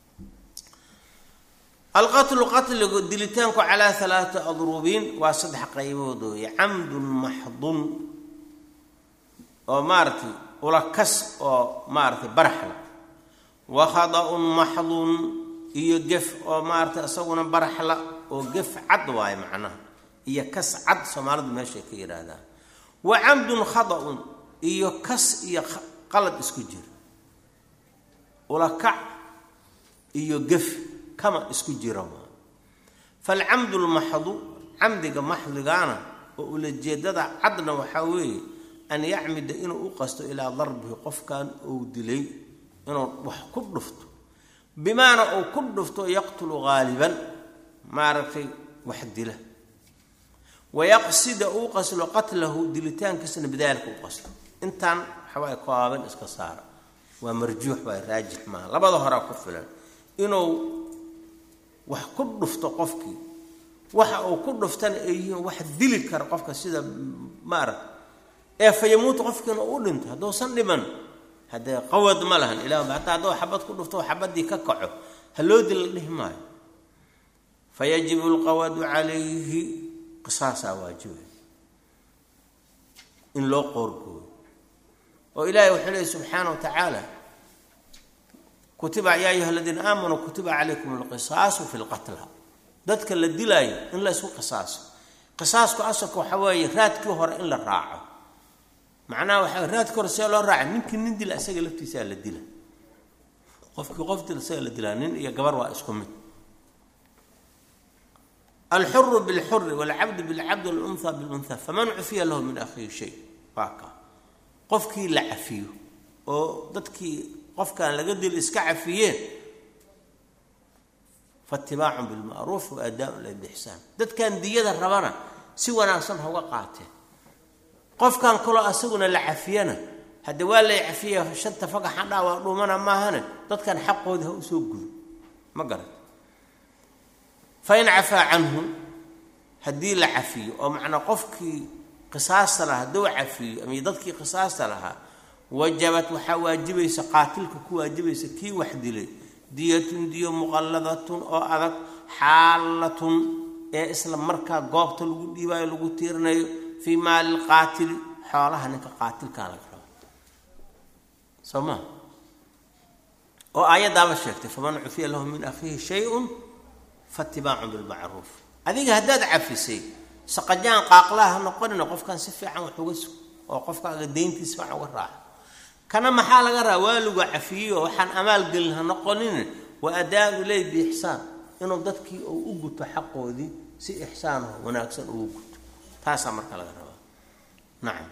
alqatlu qatligu dilitaanku calaa alaata adrubiin waa saddex qaybood ooye camdun maxdun oo maaratay ulakas oo maaratay baraxla wa khada-un maxdun iyo gef oo maaratay isaguna baraxla oo gef cad waaye macnaha iyo kas cad soomaalidu meeshay ka yidhaahdaan wa camdun khada-un iyo kas iyo qalad isku jira ulakac iyo gef kama isku jira maa falcamdu lmaxdu camdiga maxdigaana oo ulajeedada cadna waxaa weeye an yacmida inuu u qasto ilaa darbihi qofkan uu dilay inuu wax ku dhufto bimaana uu ku dhufto yaqtulu haaliban maaragtay wax dila wayaqsida uu qaslo qatlahu dilitaankiisna bidaalika u qaslo intaan waxawaaye kooban iska saara waa marjuux waa raajix maaha labada horaa ku filan inuu wax ku dhufto qofkii waxa uu ku dhuftana ay yihiin wax dili kara qofka sida maarag ee fayamuutu qofkiina u dhinto hadduusan dhiman haddee qawad ma lahan ilah hataa hadduu xabad ku dhufto xabadii ka kaco ha loo dil la dhihi maayo fayajibu lqawadu calayhi qisaasaa waajibay in loo qoorgooyo oo ilaahay wuxuu leeyay subxaana wa tacaala kutiba yaa ayuha aladiina aamanuu kutiba calaykum alqisaasu fi lqatla dadka la dilaayo in la ysku qisaaso qisaasku asalka waxaa weeye raadkii hore in la raaco macnaha waxaa raadkii hore see loo raaca ninkii nin dila isaga laftiisaa la dila qofkii qof dila isaga la dilaa nin iyo gabar waa isku mid alxuru bilxuri walcabdu bilcabdi walunha bilunha faman cufiya lahu min akhiihi shay waa kaa qofkii la cafiyo oo dadkii qofkaan laga dili iska cafiyeen faitibaacun bilma'ruuf wa aadaaun lilixsaan dadkan diyada rabana si wanaagsan hauga qaateen qofkan kaloo asaguna la cafiyana hadde waa lay cafiya shanta fagaxan dhaa waa dhuumana maahane dadkan xaqoodi ha usoo gudo ma garan fain cafaa canhu haddii la cafiyo oo macnaa qofkii qisaasta lahaa hadduu cafiyo ama dadkii qisaasta lahaa wajabat waxaa waajibaysa qaatilka ku waajibaysa kii wax dilay diyatun diyo muqalladatun oo adag xaalatun ee isla markaa goobta lagu dhiibaayo lagu tiirinayo fii maali lqaatili xoolaha ninka qaatilkaa laga raba soo maa oo aayaddaaba sheegtay faman cufiya lahu min akhiihi shay-un faatibaacun bilmacruuf adiga haddaad cafisay saqajaan qaaqlaha ha noqonina qofkan si fiican wax uga sug oo qofkaaga deyntiis fiican uga raaca kana maxaa laga rabaa waa lagu cafiyey oo waxaan amaal gelin ha noqonin wa adaa iley biixsaan inuu dadkii uu u guto xaqoodii si ixsaanaho wanaagsan ugu guto taasaa marka laga rabaa nacam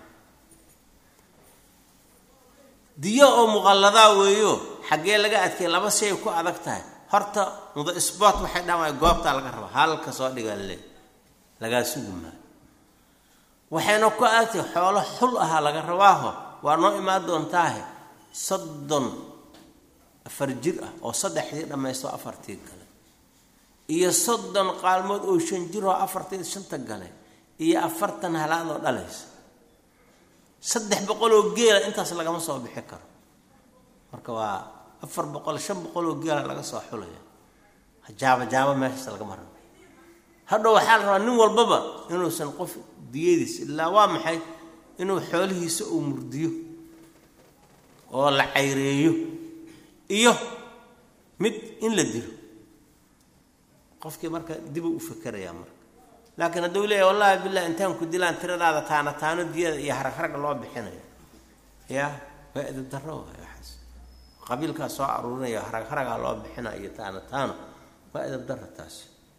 diyo oo muqalladaa weeyo xaggee laga adkay laba shay ku adag tahay horta muda sbort waxay dhahaan goobtaa laga rabaa halka soo dhigaa le lagaa sugi maayo waxayna ku adagtahay xoolo xul ahaa laga rabaaho waa noo imaan doontaahe soddon afar jir ah oo saddexdii dhammaysto afartii gale iyo soddon qaalmood oo shan jir oo afartii shanta gale iyo afartan halaadoo dhalaysa saddex boqol oo geela intaas lagama soo bixi karo marka waa afar boqol shan boqol oo geela laga soo xulaya jaaba jaaba meeshaas lagama rabo hadhow waxaa la rabaa nin walbaba inuusan qof diyadiis ilaa waa maxay inuu xoolihiisa uu murdiyo oo la cayreeyo iyo mid in la dilo qofkii marka dibu u fikerayaa marka laakiin hadduu leeyahy wallahi billahi intaan ku dilaan tiradaada taana taano diyada iyo harag-haragga loo bixinayo ya waa edab darro waay waxaas qabiilkaa soo aruurinaya harag-haragaa loo bixina iyo taano taano waa edab darro taasi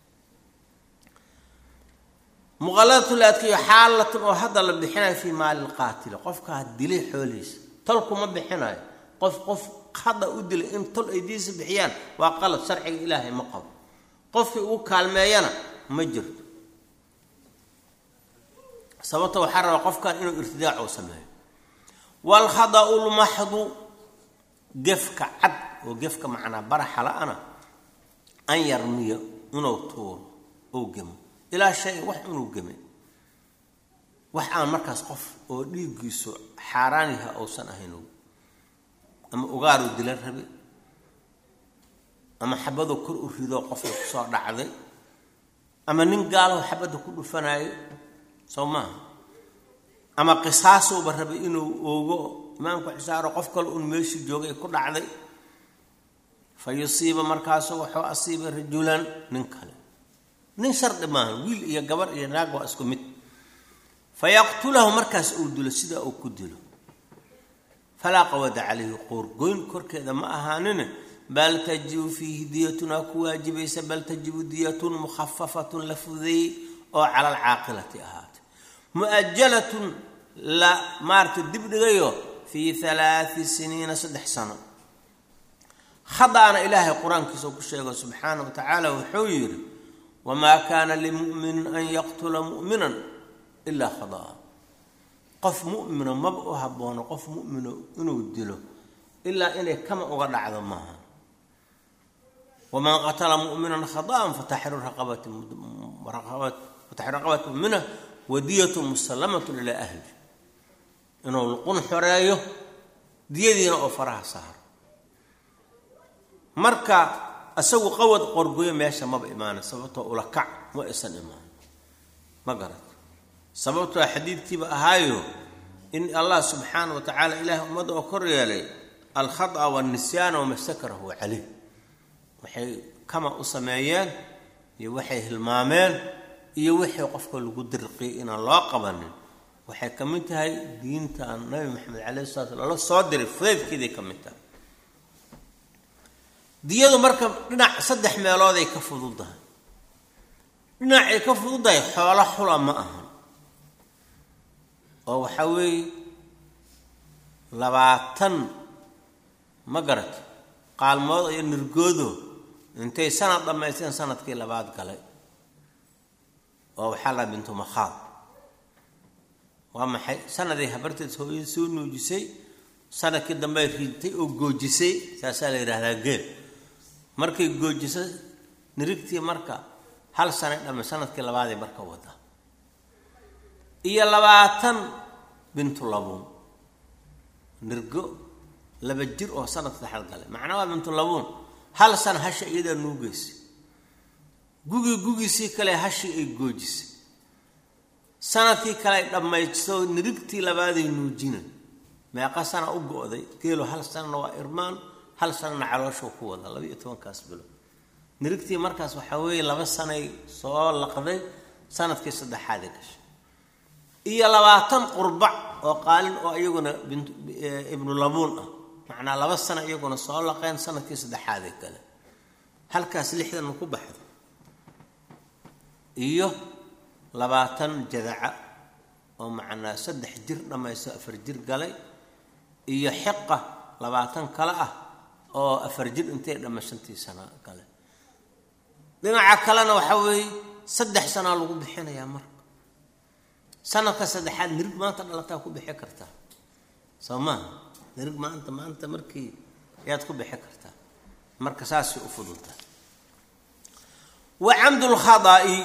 muqaladatul adkayo xaalatun oo hadda la bixinayo fii maali lqaatili qofkaa dilay xoolihiisa tolku ma bixinayo qof qof hadda u dilay in tol ay diisa bixiyaan waa qalad sharciga ilaahay ma qabo qofkii ugu kaalmeeyana ma jirto sababta waxaa rabaa qofkan inuu irtidaac uu sameeyo waalkhada'u lmaxdu gefka cad oo gefka macnaa baraxa la-ana an yarmiyo inuu tuuro ou gemo ilaa shay wax inuu geme wax aan markaas qof oo dhiiggiisu xaaraan yaha uusan ahayn ama ugaaruu dila rabe ama xabadoo kor u ridoo qofka kusoo dhacday ama nin gaalaho xabadda ku dhufanaayo soo maaha ama qisaasuuba rabay inuu oogo imaamku xisaaro qof kale un meeshii joogay ku dhacday fa yusiiba markaasu waxuu asiiba rajulan nin kale nin shardi maaha wiil iyo gabar iyo naag waa isku mid fa yaqtulahu markaas uu dilo sidaa uu ku dilo falaa qawada calayhi qoorgoyn korkeeda ma ahaanine bal tajibu fiihi diyatun aa ku waajibaysa bal tajibu diyatun mukhafafatun la fudeeyey oo cala alcaaqilati ahaatay mu'ajalatun la maarata dib dhigayo fii halaati siniina saddex sano khada'ana ilaahay qur-aankiisa ku sheego subxaana wa tacaala wuxuu yidhi wamaa kaana limuminin an yaqtula mu'minan ilaa khada'a qof mu'mino maba u haboono qof mu'mino inuu dilo ilaa inay kama uga dhacdo maaha waman qatala mu'minan khada'an fataxriru raqabati mu'mina wadiyatu musallamatun ilaa ahli inuu luqun xoreeyo diyadiina oo faraha saaro marka isagu qawad qorgoyo meesha maba imaana sababtoo ula kac ma isan imaan ma garat sababtoo xadiidkiiba ahaayo in allah subxaana wa tacaala ilaahay ummadda oo kor yeelay alkhada wanisyaana wamastakarahu caleyh waxay kama u sameeyeen iyo waxay hilmaameen iyo wixii qofka lagu dirqiyay inaan loo qabanin waxay ka mid tahay diintan nabi maxamed caleyhi salatu slam lala soo diray fudaydkeeday ka mid tahay diyadu marka dhinac saddex meelooday ka fududahay dhinacay ka fududahay xoolo xula ma aha oo waxaa weeye labaatan ma garata qaalmood iyo nirgoodo intay sanad dhammaysteen sanadkii labaad galay oo waxaa la bintu makhaad waa maxay sanaday habarteed hooyada soo nuujisay sanadkii dambey riidtay oo goojisay saasaa la yidhaahdaa geel markay goojiso nirigtii marka hal sanay dhamme sanadkii labaaday marka wada iyo labaatan bintu labuun nirgo laba jir oo sanad saddexaad galay macnaa waa bintu labuun hal sana hasha iyadaa nuugaysa gugii gugiisii kale hashii ay goojisay sanadkii kale ay dhammaysto nirigtii labaaday nuujina meeqa sana u go-day geelo hal sanana waa irmaan hal sanana calooshuu ku wada laba iyo tobankaas bilood nirigtii markaas waxaa weeye laba sanay soo laqday sanadkii saddexaaday gashay iyo labaatan qurbac oo qaalin oo iyaguna ibnu labuun ah macnaa laba sana iyaguna soo laqeen sanadkii saddexaaday kale halkaas lixdan ku baxdo iyo labaatan jadaca oo macnaa saddex jir dhammaysto afar jir galay iyo xiqa labaatan kale ah oo afar jir intay dhamma shantii sana gale dhinaca kalena waxaa weeye saddex sanaa lagu bixinayaa marka sanadka saddexaad nirig maanta dhalataa ku bixi kartaa soo maaha nirig maanta maanta markii ayaad ku bixi kartaa marka saasay u fudultahay wa camdulkhada'i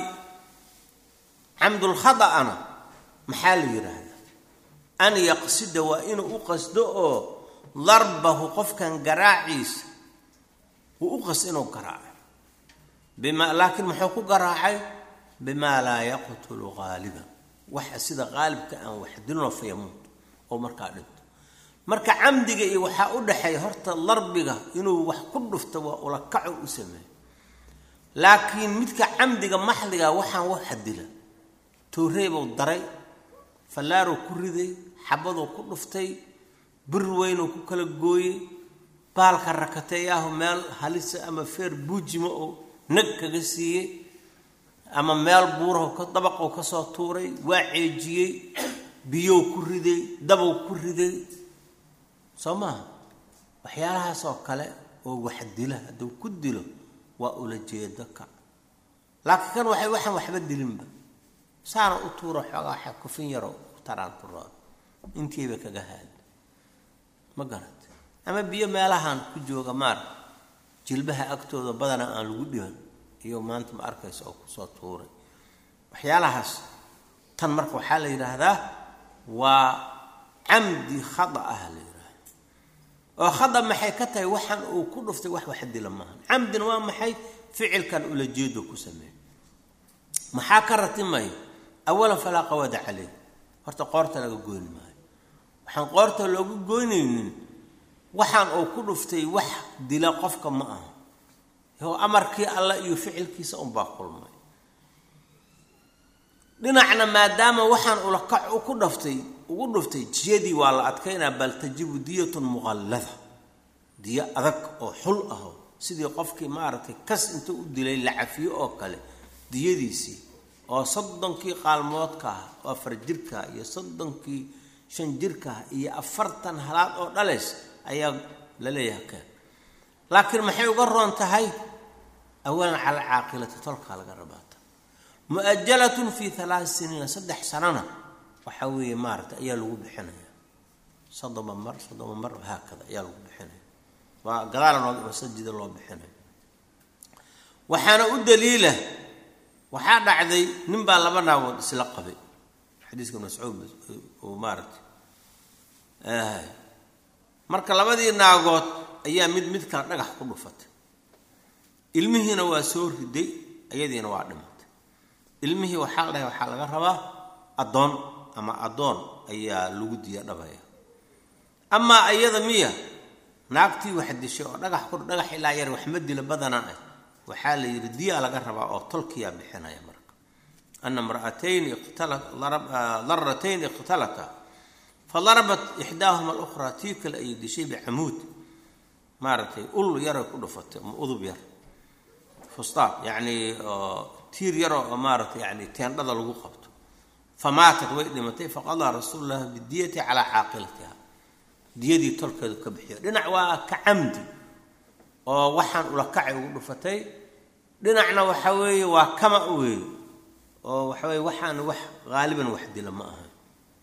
camdulkhada'ana maxaa la yidhaahdaa an yaqsida waa inuu u qasdo oo darbahu qofkan garaaciisa uu u qasdo inuu garaaco bima laakiin muxuu ku garaacay bimaa laa yaqtulu qaaliban waxa sida qaalibka aan wax dilno fayamuut oo markaa dhinto marka camdiga iyo waxaa u dhexeeya horta darbiga inuu wax ku dhufto waa ulakaco u sameeyo laakiin midka camdiga maxdiga waxaan waxa dila tooreebuu daray fallaaruu ku riday xabaduu ku dhuftay bir weynuu ku kala gooyey baalka rakateeyaahu meel halisa ama feer buujima oo nag kaga siiyey ama meel buurahu ka dabaqou ka soo tuuray waa ceejiyey biyow ku riday dabow ku riday soo maaha waxyaalahaasoo kale oo wax dila hadduu ku dilo waa ula jeedo ka laakiin kan waxay waxaan waxba dilinba saana u tuuro xoogaa waxa kufin yaroo taraan turaa intiiba kaga haada ma garata ama biyo meelahan ku jooga maar jilbaha agtooda badana aan lagu dhiban iyo maanta ma arkaysa oo kusoo tuuray waxyaalahaas tan marka waxaa la yidhaahdaa waa camdi khada ah la yidhaahda oo khada maxay ka tahay waxaan uu ku dhuftay wax wax dila maaha camdina waa maxay ficilkan ula jeedo ku sameey maxaa ka ratimaya awalan falaa qawada caleyh horta qoorta laga goyn maayo waxaan qoorta loogu goynaynin waxaan uu ku dhuftay wax dila qofka ma aha yoo amarkii allah iyo ficilkiisa unbaa kulmay dhinacna maadaama waxaan ulakac ku dhaftay ugu dhuftay jiyadii waa la adkaynaa bal tajibu diyatun muqallada diyo adag oo xul aho sidii qofkii maaragtay kas inta u dilay la cafiyo oo kale diyadiisii oo soddonkii qaalmoodka ah oo afar jirka iyo soddonkii shan jirka iyo afartan halaad oo dhalays ayaa la leeyahay keen laakiin maxay uga roon tahay awalan cala caaqilati tolkaa laga rabaata mu'ajalatun fii halaat siniina saddex sanana waxaa weeye maaragtay ayaa lagu bixinaya soddoma mar soddoma mar haakada ayaa lagu bixinaya waa gadaala nooga masajida loo bixinaya waxaana u daliila waxaa dhacday nin baa laba naagood isla qabay xadiiska mascuud uu maaragtay marka labadii naagood ayaa mid mid kale dhagax ku dhufatay ilmihiina waa soo riday ayadiina waa dhimatay ilmihii waxaa la dhahay waxaa laga rabaa addoon ama addoon ayaa lagu diya dhabaya amaa ayada miya naagtii wax dishay oo dhagax ku dhagax ilaa yar waxma dila badanaa ah waxaa la yidhi diyaa laga rabaa oo tolkiyaa bixinaya marka ana imra'atayn daratayn iqtalata fadarabat ixdaahuma alukhraa tii kale ayay dishay bicamuud maaragtay ul yaray ku dhufatay ama udub yar fustaad yacni tiir yaroo oo maaragtay yani teendhada lagu qabto famaatat way dhimatay faqadaa rasuulu llahi bidiyati calaa caaqilatiha diyadii tolkeedu ka bixiyo dhinac waa ka camdi oo waxaan ulakacay ugu dhufatay dhinacna waxa weeye waa kama weeye oo waxa weye waxaan wax haaliban wax dila ma aha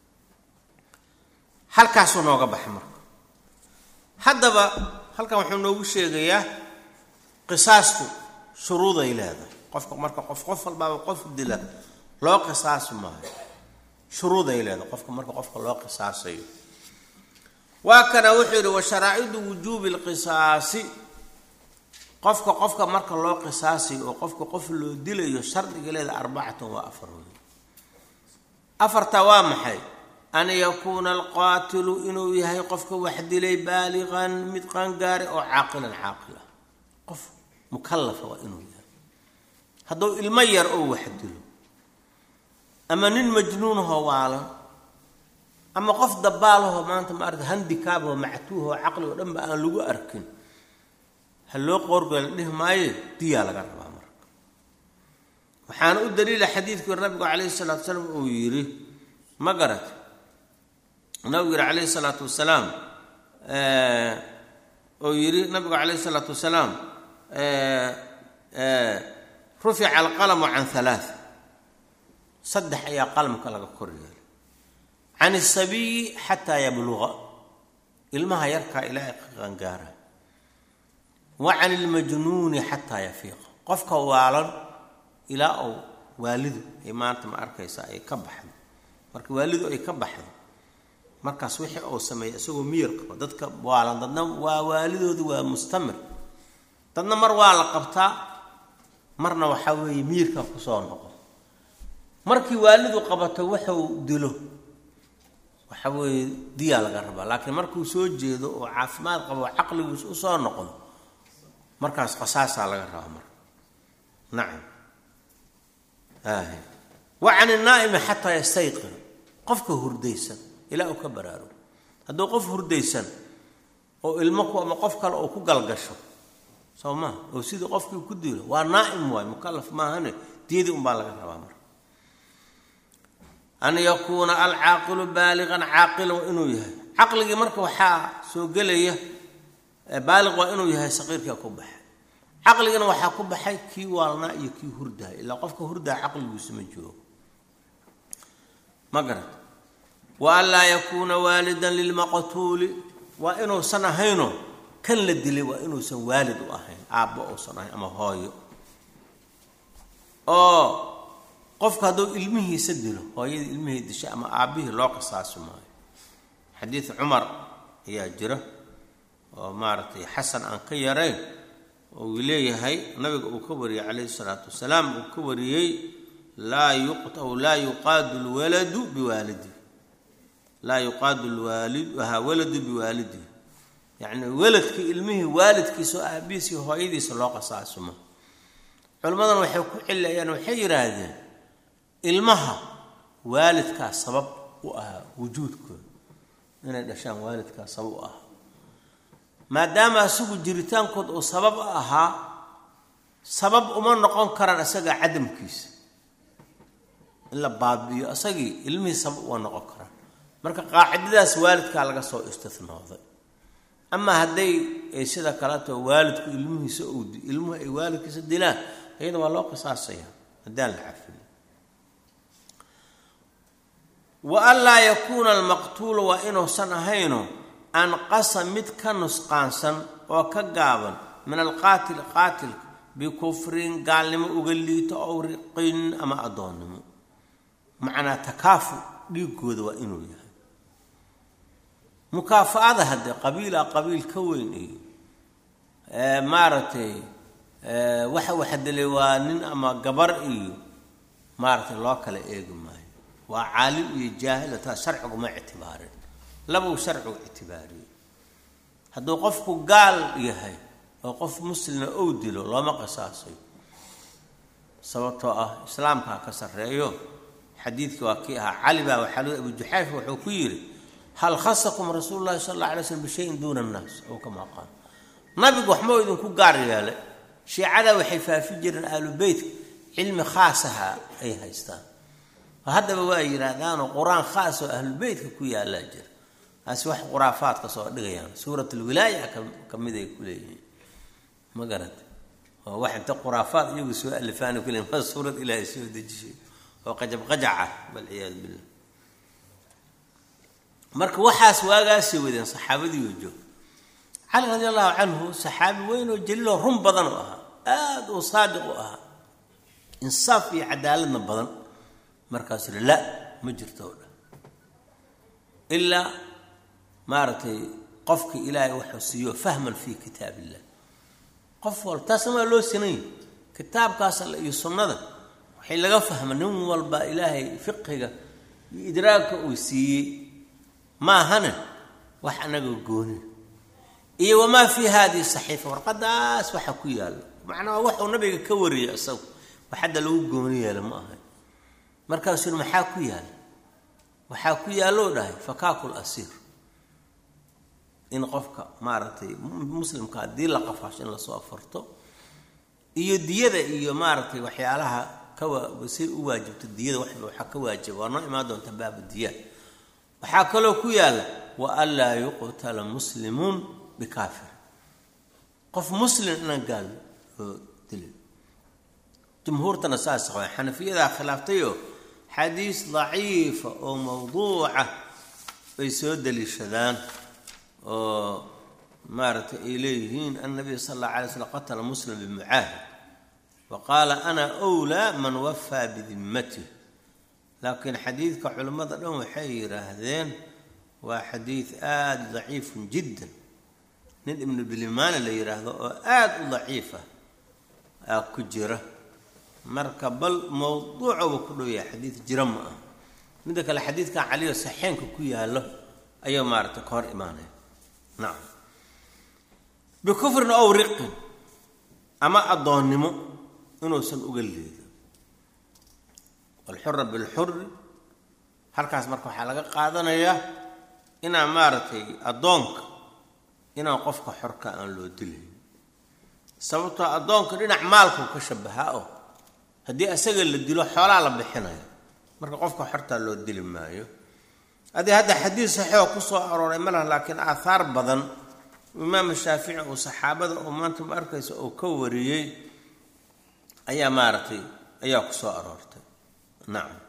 halkaasuu nooga baxa marka haddaba halkan wuxuu noogu sheegayaa qisaasku shuruuday leedahay qofka marka qof qof walbaaba qof dila loo qisaasi maayo shuruuday leedahay qofka marka qofka loo qisaasayo waa kana wuxuu yidhi wa sharaa'idu wujuubi lqisaasi qofka qofka marka loo qisaasayo oo qofka qof loo dilayo shardiga leeda arbacatan waa afar wey afartaa waa maxay an yakuuna alqaatilu inuu yahay qofka wax dilay baaliqan mid qaangaare oo caaqilan caaqil ah qof mukallafa waa inuu yahay hadduu ilmo yar oo wax dilo ama nin majnuunahoo waalan ama qof dabaalahoo maanta maarata handikaaboo mactuuhoo caqligoo dhan ba aan lagu arkin ha loo qoorgooy la dhihi maayo diyaa laga rabaa marka waxaana u daliila xadiidkii nabigu calayhi salaatu wasalaam uu yidhi ma garat nabigu yidhi calayhi salaatu wasalaam uu yidhi nabigu calayhi salaatu wasalaam rufica alqalamu can halaa saddex ayaa qalamka laga kor yeelay can isabiyi xataa yabluqa ilmaha yarkaa ilaahay ka qangaara wa can ilmajnuuni xataa yafiiqa qofka waalan ilaa uu waalidu ay maanta ma arkaysa ay ka baxdo marka waalidu ay ka baxdo markaas wixii uu sameeyay isagoo miyir qabo dadka waalan dadna waa waalidoodu waa mustamir dadna mar waa la qabtaa marna waxaa weeye miyirka kusoo noqo markii waalidu qabato wuxuu dilo waxa weeye diyaa laga rabaa laakiin markuu soo jeedo oo caafimaad qabo caqligiis usoo noqdo markaas qasaasaa laga rabaa marka nacam wa can inaa'imi xataa yastayqin qofka hurdaysan ilaa uu ka baraarugo hadduu qof hurdaysan oo ilmo ku ama qof kale oo ku galgasho soo maa oo sidii qofkii ku dilo waa naa'im waay mukalaf maahane diyadii unbaa laga rabaa marka an yakuuna alcaaqilu baaliqan caaqilan waa inuu yahay caqligii marka waxaa soo gelaya baaliq waa inuu yahay saqiirkaa ku baxay caqligana waxaa ku baxay kii waalnaa iyo kii hurdaha ilaa qofka hurdaha caqligiisu ma joogo ma garat wa an laa yakuuna waalidan lilmaqtuuli waa inuusan ahayno kan la dilay waa inuusan waalid u ahayn aabbo uusan ahayn ama hooyo oo qofka hadduu ilmihiisa dilo hooyadii ilmihii dishay ama aabbihii loo qisaasi maayo xadiid cumar ayaa jira oo maaragtay xasan aan ka yarayn oo uu leeyahay nabiga uu ka wariyey calayhi salaatu wasalaam uu ka wariyey laa yuqtaw laa yuqaadu lwaladu biwaalidi laa yuqaadu lwaalid ahaa waladu biwaalidi yacni weladka ilmihii waalidkiisa oo aabihiisa iyo hooyadiisa loo qasaasimo culimmadan waxay ku cilayaan waxay yidhaahdeen ilmaha waalidkaa sabab u ahaa wujuudkooda inay dhashaan waalidkaa sabab u ahaa maadaama isagu jiritaankood uu sabab u ahaa sabab uma noqon karaan isaga cadamkiisa in la baabi'iyo isagii ilmihii sabab uma noqon karaan marka qaacidadaas waalidkaa laga soo istinooday ama hadday ay sida kaleto waalidku ilmihiisa ou ilmuhu ay waalidkiisa dilaan iyada waa loo qisaasaya haddaan la cafin wa an laa yakuuna almaqtuulu waa inuusan ahayno anqasa mid ka nusqaansan oo ka gaaban min alqaatil qaatilka bikufrin gaalnimo uga liito ow riqin ama addoonnimo macnaa takaafu dhiigooda waa inuu yahay mukaafa-ada haddee qabiila qabiil ka weyn iyo maaragtay waxa waxa dilay waa nin ama gabar iyo maaragtay loo kala eegi maayo waa caalim iyo jaahila taa sharciguma ictibaarin labuu sharcigu ictibaariyey hadduu qofku gaal yahay oo qof muslima ou dilo looma qisaasayo sababtoo ah islaamkaa ka sarreeyo xadiidkii waa kii ahaa cali baa waxaa loo abu juxayfa wuxuu ku yidhi hal khasakum rasuulu llahi sala alla alay slm bishayin duuna annaas ow kamaa qaal nabigu waxmoo idinku gaar yeelay shiicada waxay faafi jireen aalu beytka cilmi khaasaha ay haystaan oo haddaba waa yidhaahdaanoo qur-aan khaas oo ahlubeytka ku yaallaa jira taasi wax khuraafaadka soo dhigayaan suurat alwilaaya ka mid ay ku leeyihiin ma garata oo wax inta khuraafaad iyagu soo alifaana ku leeyihin ma suurad ilaahay soo dejishay oo qajab qajaca walciyaadu billah marka waxaas waagaasay wadeen saxaabadiioo joog cali radi allahu canhu saxaabi weyn oo jaliiloo run badan u ahaa aada uu saadiq u ahaa insaaf iyo cadaaladna badan markaasuu hi la ma jirto o dhan ilaa maaragtay qofkii ilaahay wuxuu siiyo fahman fii kitaab illah qof walba taasna waa loo sinay kitaabkaas alle iyo sunnada waxay laga fahma nin walba ilaahay fiqiga iyo idraagka uu siiyey maahane wax anaga gooni iyo wamaa fii hadihi saxiifa warqadaas waxa ku yaalla macnaa wax uu nabiga ka wariyay isagu wax hadda lagu gooni yeela ma ahay markaasuu yiri maxaa ku yaalla waxaa ku yaalloo dhahay fakaakul asiir in qofka maaragtay muslimka haddii la qafaasho in lasoo afarto iyo diyada iyo maaragtay waxyaalaha kawasay u waajibto diyada waxba waxaa ka waajiba waa noo imaan doonta baabu diya waxaa kaloo ku yaalla wa an laa yuqtala muslimuun bikaafir qof muslim inaan gaal loo dilin jumhuurtana saas qaba xanafiyadaa khilaaftayoo xadiis daciifa oo mawduuca bay soo daliishadaan oo maaragtay ay leeyihiin annabiy sala allah alay slam qatala muslim bimucaahid wa qaala ana wlaa man wafaa bidimmatih laakiin xadiidka culimmada dhan waxay yidhaahdeen waa xadiid aada daciifun jiddan nin ibnu bilimaani la yidhaahdo oo aada u daciifa aa ku jira marka bal mawduucaba ku dhow yahay xadiid jira ma ah midda kale xadiidkan caliyo saxeenka ku yaallo ayuu maaragtay ka hor imaanaya nacam bikufrin ow riqin ama addoonnimo inuusan uga leedo walxura bilxuri halkaas marka waxaa laga qaadanayaa inaan maaragtay addoonka inaan qofka xorka aan loo dilayn sababtoo addoonka dhinac maalkuu ka shabahaa oo haddii asaga la dilo xoolaa la bixinaya marka qofka xortaa loo dili maayo adii hadda xadiis saxiixoo ku soo arooray ma laha laakiin aathaar badan imaam shaafici uu saxaabada oo maanta ma arkaysa uu ka wariyey ayaa maaragtay ayaa ku soo aroortay nacam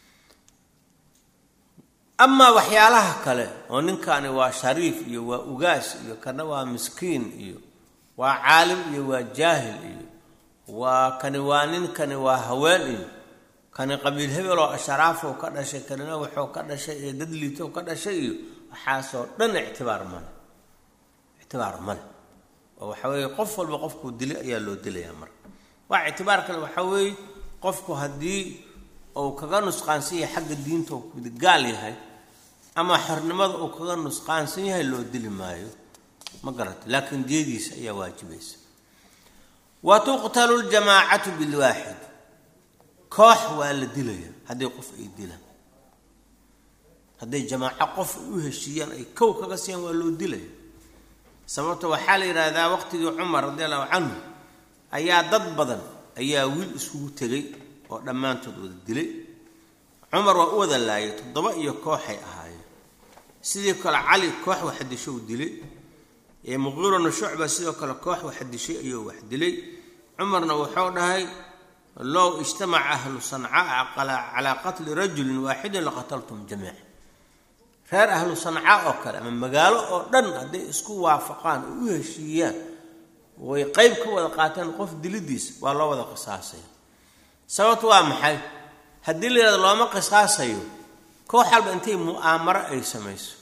amaa waxyaalaha kale oo ninkani waa shariif iyo waa ugaas iyo kana waa miskiin iyo waa caalim iyo waa jaahil iyo waa kani waa nin kani waa haween iyo kani qabiil hebel oo asharaafoo ka dhashay kanina waxuu ka dhashay iyo dad liito ka dhashay iyo waxaasoo dhan ictibaar male ictibaar male oo waxa weeye qof walba qofkuu dilay ayaa loo dilayaa marka waa ictibaar kale waxaa weeye qofku haddii uu kaga nusqaansan yahay xagga diinta uu gaal yahay ama xornimada uu kaga nusqaansan yahay loo dili maayo ma garata laakiin diyadiisa ayaa waajibaysa wa tuqtalu ljamaacatu bilwaaxid koox waa la dilaya haddii qof ay dilaan hadday jamaaco qof ay u heshiiyaan ay kow kaga siiyaan waa loo dilaya sababto waxaa la yidhaahdaa waqtigii cumar radi allahu canhu ayaa dad badan ayaa wiil iskugu tegay oo dhammaantood wada dilay cumar waa u wada laayay toddoba iyo kooxay ahaayeen sidii kale cali koox waxa disho u dilay ee muqiirana shucba sidoo kale koox waxa dishay ayuu wax dilay cumarna wuxuu dhahay low ijtamaca ahlu sancaa calaa qatli rajulin waaxidin laqataltum jamiica reer ahlu sanca oo kale ama magaalo oo dhan hadday isku waafaqaan oo u heshiiyaan way qeyb ka wada qaateen qof dilidiisa waa loo wada qisaasaya sababtu waa maxay haddii la yidhahdo looma qisaasayo koox walba intay mu'aamaro ay samayso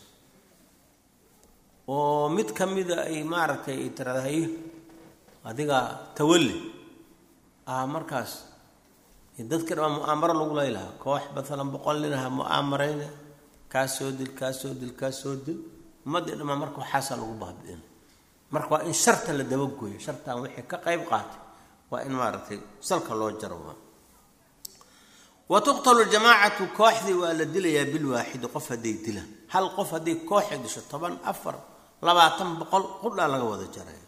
oo mid ka mida ay maaragtay ay tirada hayo adiga tawalli ah markaas dadka dhamaa mu'aamaro lagu laylahaa koox maalan boqol ninaha mu'aamarayna kaa soo dil kaa soo dil kaa soo dil ummaddii dhamaa marka waxaasaa lagu baabi'ina marka waa in sharta la dabagooyo shartan wixii ka qayb qaatay waa in maaragtay salka loo jaro wa tuqtalu jamaacatu kooxdii waa la dilayaa bilwaaxidi qof hadday dilaan hal qof hadday kooxi disho toban afar labaatan boqol qudhaa laga wada jaraya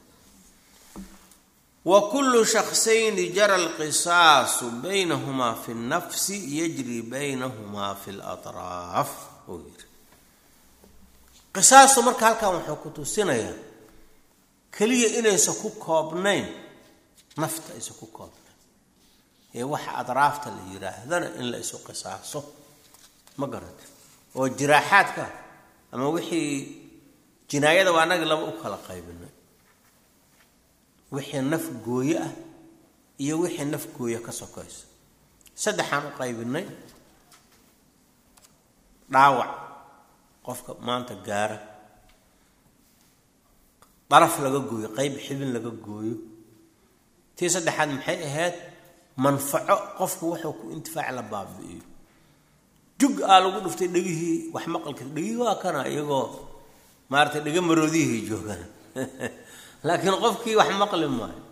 wa kullu shaksayni jara alqisaasu baynahumaa fi nnafsi yajri baynahumaa fi latraaf uu yiri qisaastu marka halkan wuxuu ku tusinayaa keliya inaysan ku koobnayn nafta aysan ku koobnayn ee waxa adraafta la yidhaahdana in la isu qisaaso ma garata oo jiraaxaadka ama wixii jinaayada waa anagi laba u kala qaybinay wixii naf gooye ah iyo wixii naf gooye ka sokayso saddexaan u qaybinay dhaawac qofka maanta gaara daraf laga gooyo qeyb xibin laga gooyo tii saddexaad maxay ahayd manfaco qofku wuxuu ku intifaac la baabi'iyo jug aa lagu dhuftay dhegihii wax maqalka dhegihii waa kana iyagoo maaratay dhega maroodihii joogaan laakiin qofkii wax maqli maayo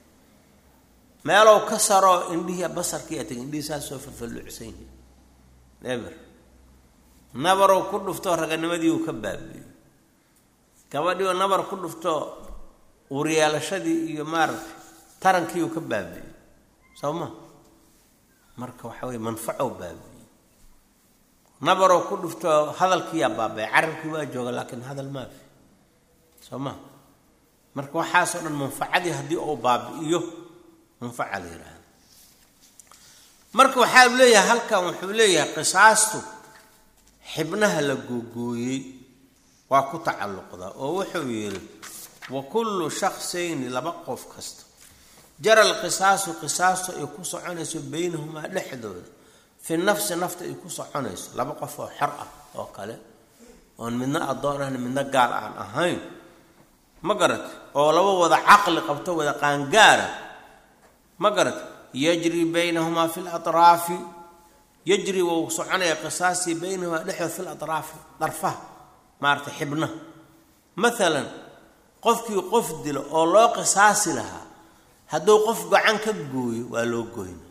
meelow ka saro indhihii basarkii atag indhihii saas soo falfalluucsan yihi eber nabarow ku dhufto raganimadii uu ka baabiyo gabadhii oo nabar ku dhufto uuryeelashadii iyo maaragtay tarankii uu ka baabiyo soo ma marka waxa weye manfacow baabiyo nabarow ku dhufto hadalkiiyaa baabaya carabkii waa jooga laakiin hadal maafi soo ma marka waxaasoo dhan manfacadii haddii uu baabi'iyo manfaca la yidhaahda marka waxaa leeyahay halkan wuxuu leeyahay qisaastu xibnaha la googooyey waa ku tacalluqda oo wuxuu yidhi wa kullu shaksayni laba qof kasta jara alqisaasu qisaastu ay ku soconayso baynahumaa dhexdooda fi nafsi nafta ay ku soconayso laba qof oo xor ah oo kale oon midna addoon ahna midna gaal aan ahayn ma garat oo laba wada caqli qabto wada qaangaara ma garat yajri baynahumaa fi latraafi yajri wou soconaya qisaasii baynahumaa dhexdood fi latraafi darfaha maarata xibnaha maalan qofkii qof dilo oo loo qisaasi lahaa hadduu qof gacan ka gooyo waa loo goyna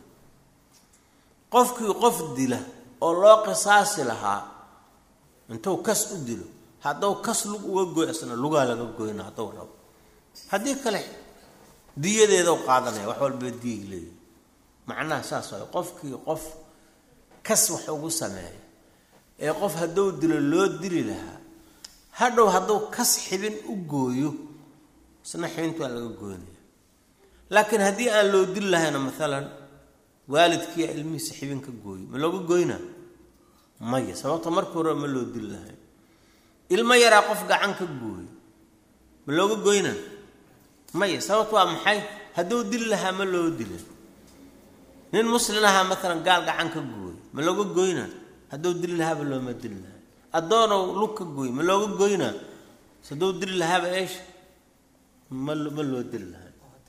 qofkii qof dila oo loo qisaasi lahaa intuu kas u dilo hadduu kas lug uga goy isna lugaa laga goyna hadduu rabo haddii kale diyadeedau qaadanaya wax walba diyay leeyahy macnaha saas waay qofkii qof kas wax ugu sameeya ee qof hadduu dilo loo dili lahaa hadhow hadduu kas xibin u gooyo isna xibinta waa laga goynaya laakiin haddii aan loo dili lahayna maalan waalidkiiyaa ilmihiisa xibin ka gooyo ma looga goynaa maya sababta markii hore ma loo dili lahayn ilmo yaraa qof gacan ka gooyo ma looga goynaa maya sababta waa maxay hadduu dili lahaa ma loo dila nin muslin ahaa maalan gaal gacan ka gooyo ma looga goynaa hadduu dili lahaaba looma dili lahay addoonow lug ka gooy ma looga goynaa hadduu dili lahaaba eesh ma ma loo dili lahay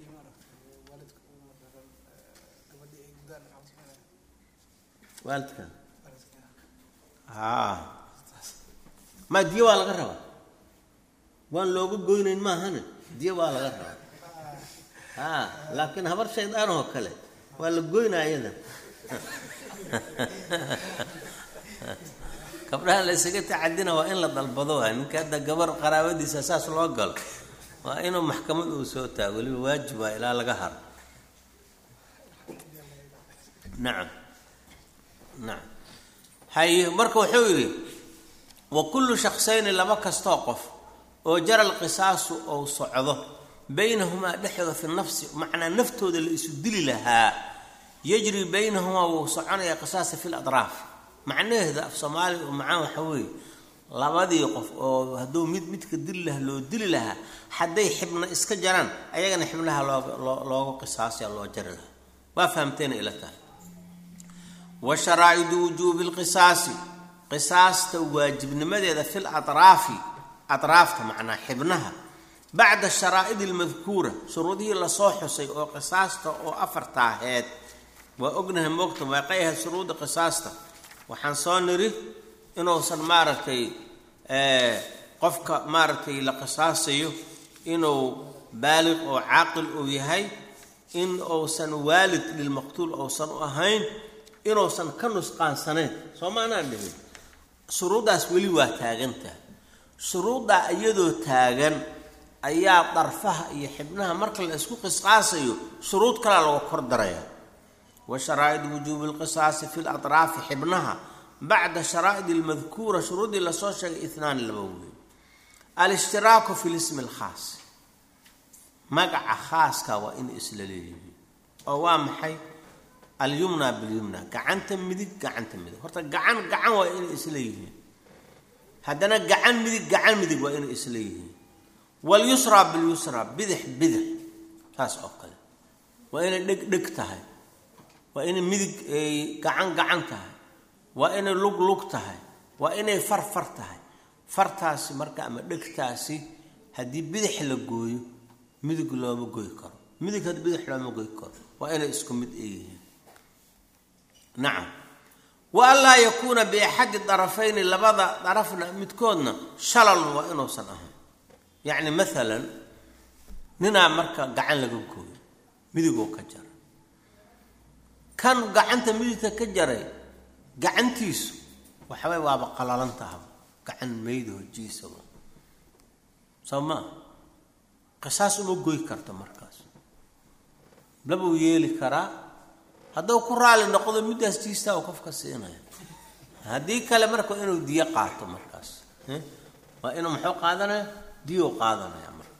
waalidka haa ma diyo waa laga rabaa waan looga goynayn maahane diyo waa laga rabaa haa laakiin habar shaydaan oo kale waa la goynaa iyada gabdhaha la ysaga tacadina waa in la dalbado waa ninka hadda gabar qaraabadiisa saas loo galo waa inuu maxkamad uu soo taago weliba waajib waa ilaa laga haro nacam nacam haye marka wuxuu yidhi wa kullu shaksayni laba kastoo qof oo jara alqisaasu ou socdo baynahumaa dhexdooda fi nafsi macnaa naftooda la isu dili lahaa yajri baynahumaa wuu soconaya qisaasa fi ladraaf macnaheeda af soomaaliga oo macaan waxa weeye labadii qof oo hadduu mid midka dili lahaa loo dili lahaa hadday xibna iska jaraan ayagana xibnaha loo looga qisaasaya loo jari lahaa waa fahamteena ila tahay wa sharaa'idu wujuubi lqisaasi qisaasta waajibnimadeeda fi latraafi atraafta macnaa xibnaha bacda sharaa'id almadkuura shuruudihii lasoo xusay oo qisaasta oo afarta aheed waa ognahay moogta meeqay ahayd shuruudda qisaasta waxaan soo niri inuusan maaragtay qofka maaragtay la qisaasayo inuu baaliq oo caaqil uu yahay in uusan waalid lilmaqtuul uusan u ahayn inuusan ka nusqaansanayn soo maanaan dhihin shuruuddaas weli waa taagantaha shuruuddaa iyadoo taagan ayaa darfaha iyo xibnaha marka la isku qisqaasayo shuruud kalea laga kor daraya wa sharaa'id wujuubi lqisaasi fi latraafi xibnaha bacda sharaa'id almadkuura shuruuddii lasoo sheegay itnaani laba wey alishtiraaku fi lismi alkhaas magaca khaaska waa inay isla leeyihiin oo waa maxay alyumna bilyumna gacanta midig gacanta midig horta gacan gacan waa inay isla yihiin haddana gacan midig gacan midig waa inay isla yihiin walyusra bilyusra bidix bidix saas oo kale waa inay dheg dheg tahay waa inay midig gacan gacan tahay waa inay lug lug tahay waa inay far far tahay fartaasi marka ama dhegtaasi haddii bidix la gooyo midig looma goy karo midig had bidix looma goy karo waa inay isku mid eeyihiin nacam wa anlaa yakuuna biaxadi darafayni labada darafna midkoodna shalalun waa inuusan ahayn yacni maalan ninaa marka gacan laga gooyo midigoo ka jara kan gacanta midigta ka jaray gacantiisu waxaway waaba qalalan tahaba gacan mayda hojiisaba soo maa qisaas uma goy karto markaas labuu yeeli karaa hadduu ku raali noqdo middaas jiistaa uu qofka siinaya haddii kale marka inuu diyo qaato markaas waa inuu muxuu qaadanaya diyo qaadanaya marka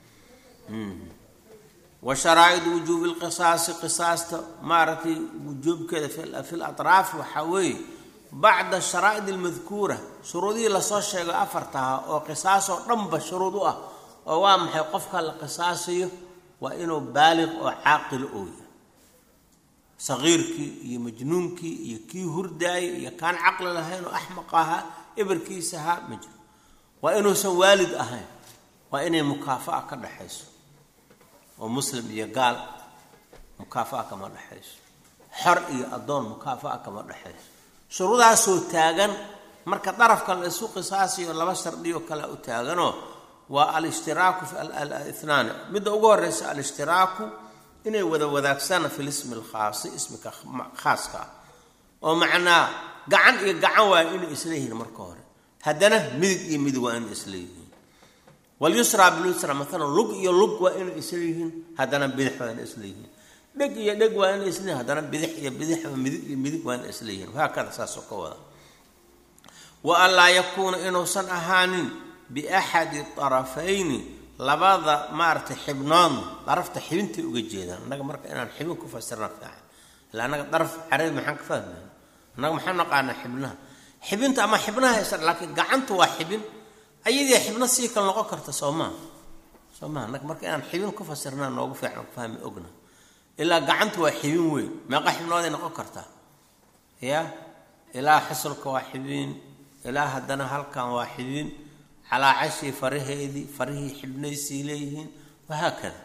wa sharaa'idu wujuubi lqisaasi qisaasta maaragtay wujuubkeeda fi latraaf waxaa weeye bacda sharaa'id almadkuura shuruudihii lasoo sheego afartaha oo qisaasoo dhanba shuruud u ah oo waa maxay qofka la qisaasayo waa inuu baaliq oo caaqilo oo yahay saqiirkii iyo majnuunkii iyo kii hurdaayay iyo kaan caqli lahayn oo axmaq ahaa eberkiisa ahaa ma jiro waa inuusan waalid ahayn waa inay mukaafa'a ka dhexayso oo muslim iyo gaal mukaafa'a kama dhexayso xor iyo addoon mukaafa'a kama dhexayso shuruudaasoo taagan marka darafka la isu qisaasayo laba shardiyo kale u taaganoo waa alishtiraaku fi ithnaani midda ugu horeysa alishtiraaku inay wada wadaagsana fi lismi alkhaasi ismika khaaska ah oo macnaa gacan iyo gacan waa inay isleeyihiin marka hore haddana midig iyo midig waa inay isleeyihiin walyusra bilusra maalan lug iyo lug waa inay isleeyihiin haddana bidix waa inay isleeyihiin dheg iyo dheg waa inay isleeyihin haddana bidix iyo bidix midig iyo midig waa inay isleeyihiin haakada saasoo ka wada wa an laa yakuuna inuusan ahaanin biaxadi arafayni labada maaragtay xibnoodna darafta xibintay uga jeedaan annaga marka inaan xibin ku fasirna fiican ila annaga daraf carabi maxaan ka fahmayna annaga maxaan naqaanaa xibnaha xibinta ama xibnaha haysan laakiin gacanta waa xibin ayadii xibno sii kale noqon karta soo maa soo maa annaga marka inaan xibin ku fasirnaa noogu fiican ku fahmi ogna ilaa gacanta waa xibin weyn meeqa xibnooday noqon kartaa ya ilaa xusulka waa xibin ilaa haddana halkan waa xibin calaa cashii faraheedii farihii xibnaysii leeyihiin wahaakada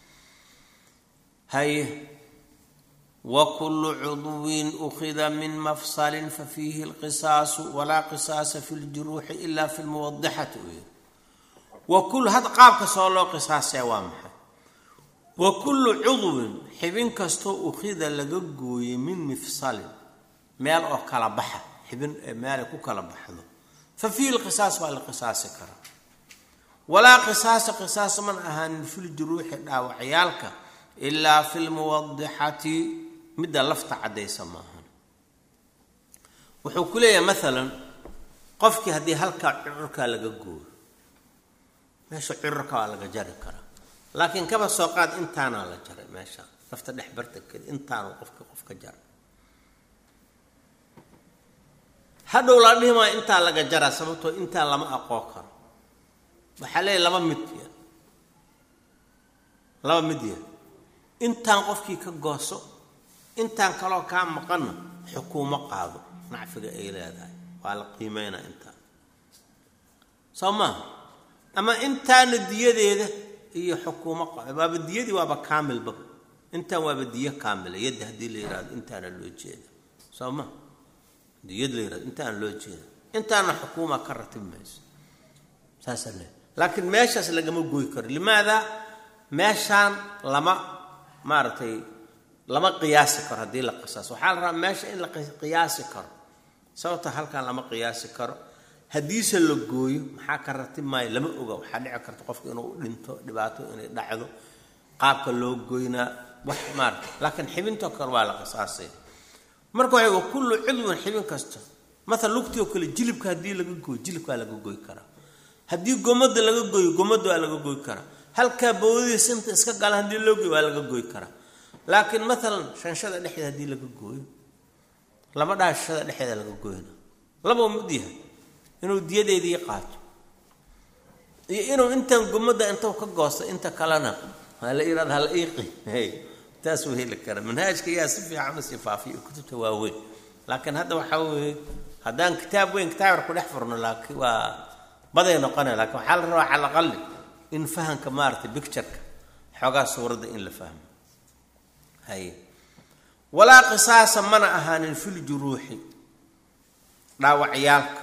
haye wa kullu cudwin ukhida min mafsalin fafiihi alqisaasu walaa qisaasa fi ljuruuxi ila fi lmuwadixati u yiri wa kul had qaabka soo loo qisaasaya waa maxay wa kullu cudwin xibin kastoo ukhida laga gooyey min mifsalin meel oo kala baxa xibin meelay ku kala baxdo fa fiihi lqisaas waa la qisaasi karaa walaa qisaasa qisaas man ahaanin filjuruuxi dhaawacyaalka ilaa fi lmuwadixati midda lafta caddaysa maahan wuxuu ku leeyahay maalan qofkii haddii halkaa cururkaa laga gooyo meesha cururka waa laga jari karaa laakiin kaba soo qaad intaanaa la jaray meesha lafta dhex bartankeeda intaanu qofka qofka jaray hadhow la dhihi maayo intaa laga jaraa sababtoo intaa lama aqoon karo waxaa leeyahy laba mid ya laba mid ya intaan qofkii ka gooso intaan kaloo kaa maqanna xukuumo qaado nacfiga ay leedahay waa la qiimeynaa intaa soo maaha ama intaana diyadeeda iyo xukuumo qaado waaba diyadii waaba kaamilbaba intaan waaba diyo kaamila yadda haddii la yidhahdo intaana loo jeeda soo maha diyad la yihahdo intaan loo jeeda intaana xukuuma ka ratib mayso saasaa le laakiin meeshaas lagama goy karo limaada meeshaan lama maaragtay lama qiyaasi karo haddii la qisaas waxaa la rabaa meesha in la qiyaasi karo sababta halkan lama qiyaasi karo haddiise la gooyo maxaa ka ratib maayo lama oga waxaa dhici karta qofka inuu dhinto dhibaato inay dhacdo qaabka loo goynaa wax maarata laakiin xibintoo kale waa la qisaasaya marka waxay wa kullu cudwin xibin kasta maala lugtii oo kale jilibka haddii laga gooyo jilibkaa laga goy karaa haddii gomada laga gooyo gomada waa laga goy karaa halkaa bawdadii sinta iska galan haddii loo gooyo waa laga goy karaa laakiin maalan shanshada dhexdeeda haddii laga gooyo lama dhaha shanshada dhexeeda laga gooyna labao mid yahay inuu diyadeedii qaato iyo inuu intaan gomada intuu ka goosto inta kalena hala yihahda hala iiqi taas uu heli kara manhaajka yaa si fiican u sifaafiyo kutubta waaweyn laakiin hadda waxaa weeye haddaan kitaab weyn kitaab yar ku dhex furno laakiin waa baday noqonaya lakiin waxaa la rabaa cala aqali in fahamka maaragtay bictureka xoogaa suuradda in la fahmo haye walaa qisaasa mana ahaanin filjuruuxi dhaawacyaalka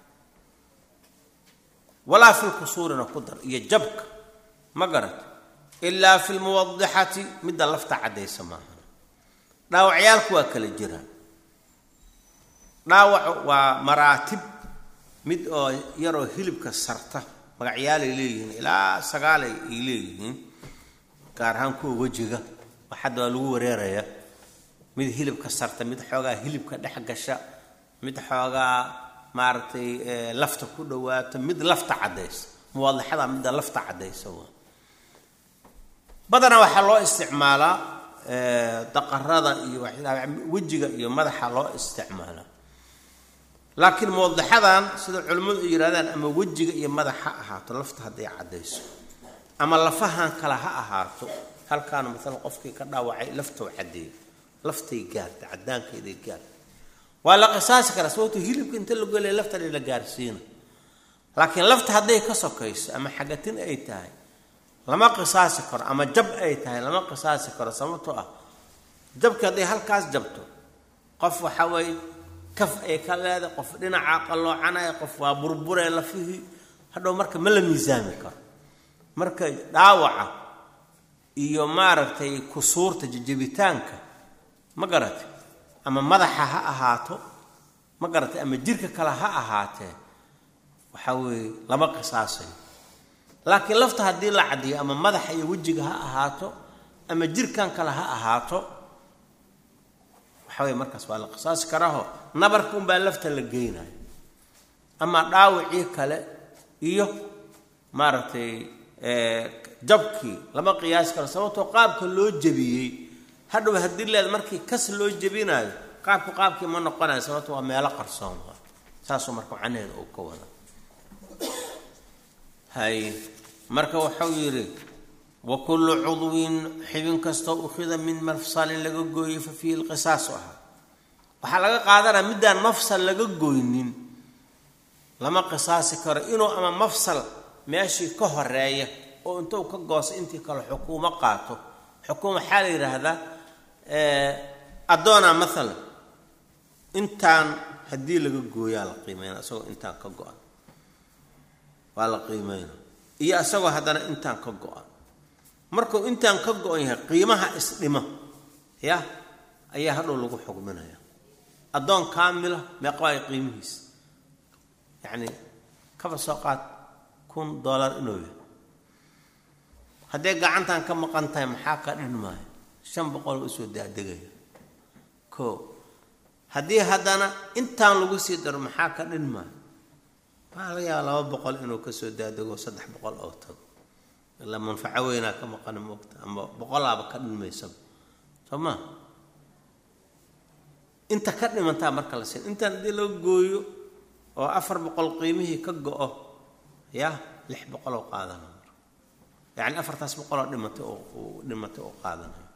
walaa fi lkusuurina ku dar iyo jabka ma garat ilaa fi lmuwadixati midda lafta caddaysa maaha dhaawacyaalku waa kala jiraan dhaawac waa maraatib mid oo yaroo hilibka sarta magacyaalay leeyihiin ilaa sagaalay ay leeyihiin gaar ahaan kuwa wejiga waxadda waa lagu wareeraya mid hilibka sarta mid xoogaa hilibka dhex gasha mid xoogaa maaragtay lafta ku dhawaata mid lafta caddaysa muwaadixada midda lafta caddaysa waa badanaa waxaa loo isticmaalaa daqarada iyo wejiga iyo madaxa loo isticmaalaa laakiin muwadixadan sida culimmadu ay yidhahdaan ama wejiga iyo madax ha ahaato lafta hadday caddayso ama lafahan kale ha ahaato halkaana maalan qofkii ka dhaawacay laftou caddeeyo laftay gaarta caddaankeeday gaarta waa la qisaasi karaa sababto hilibka inta la golaya lafta la gaarsiina laakiin lafta hadday ka sokayso ama xagatin ay tahay lama qisaasi karo ama jab ay tahay lama qisaasi karo sababtoo ah jabki hadday halkaas jabto qof waxa weeye kaf ay ka leedahay qof dhinaca qalloocanaya qof waa burburee lafihii hadhow marka ma la miisaami karo marka dhaawaca iyo maaragtay kusuurta jajabitaanka ma garatay ama madaxa ha ahaato ma garatay ama jirka kale ha ahaatee waxaa weeye lama qisaasayo laakiin lafta haddii la caddiyo ama madaxa iyo wejiga ha ahaato ama jirkan kale ha ahaato waxa weye markaas waa la qisaasi karaaho nabarka unbaa lafta la geynayo ama dhaawacii kale iyo maaragtay jabkii lama qiyaasi karo sababtoo qaabka loo jebiyey hadhow haddii leed markii kas loo jebinayo qaabku qaabkii ma noqonayo sababto waa meelo qarsoon waa saasuu marka macnaheeda uu ka wada hay marka wuxuu yidhi wa kullu cudwin xibin kastoo ukhida min mafsalin laga gooyey fa fiihi lqisaasu ahaa waxaa laga qaadanaya middaan mafsal laga goynin lama qisaasi karo inuu ama mafsal meeshii ka horeeya oo intuu ka goosa intii kale xukuumo qaato xukuuma waxaa la yidhaahdaa addoona maalan intaan haddii laga gooyaa la qiimeyna isagoo intaan ka go-an waa la qiimeyna iyo isagoo haddana intaan ka go-an markuu intaan ka go-an yahay qiimaha isdhima ya ayaa hadhow lagu xugminaya addoon kaamila meeqawaay qiimihiisa yacni kaba soo qaad kun dollar inuu yahay hadday gacantan ka maqan tahay maxaa ka dhin maayo shan boqol usoo daadegaya ko haddii haddana intaan lagu sii daro maxaa ka dhin maayo waxaa laga yaaba laba boqol inuu kasoo daadego saddex boqol oo tago ilaa manfaco weynaa ka maqana moogta ama boqolaaba ka dhinmaysaba soo maa inta ka dhimantaa marka la siin intaan haddii laga gooyo oo afar boqol qiimihii ka go-o ya lix boqoloo qaadana marka yacni afartaas boqoloo dhimatay oo dhimatay oo qaadanayo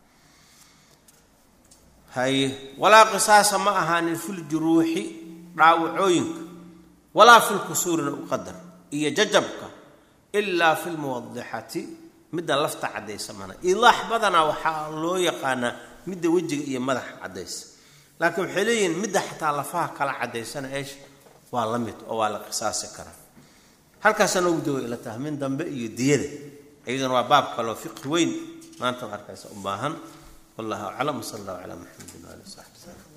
haye walaa qisaasa ma ahaanin filjuruuxi dhaawacooyinka walaa filkusuurina u qadar iyo jajabka ilaa fi lmuwadixati midda lafta caddaysa mana ilaax badanaa waxaa loo yaqaanaa midda wejiga iyo madaxa caddaysa laakiin waxay leeyihiin midda xataa lafaha kala caddaysana eesh waa la mid oo waa la qisaasi karaa halkaasa noogu dawa ila tahay min dambe iyo diyada iyaduna waa baab kaloo fiqi weyn maanta arkaysa u baahan wallahu aclam wsala allahu calaa maxamedin waali saxbi salm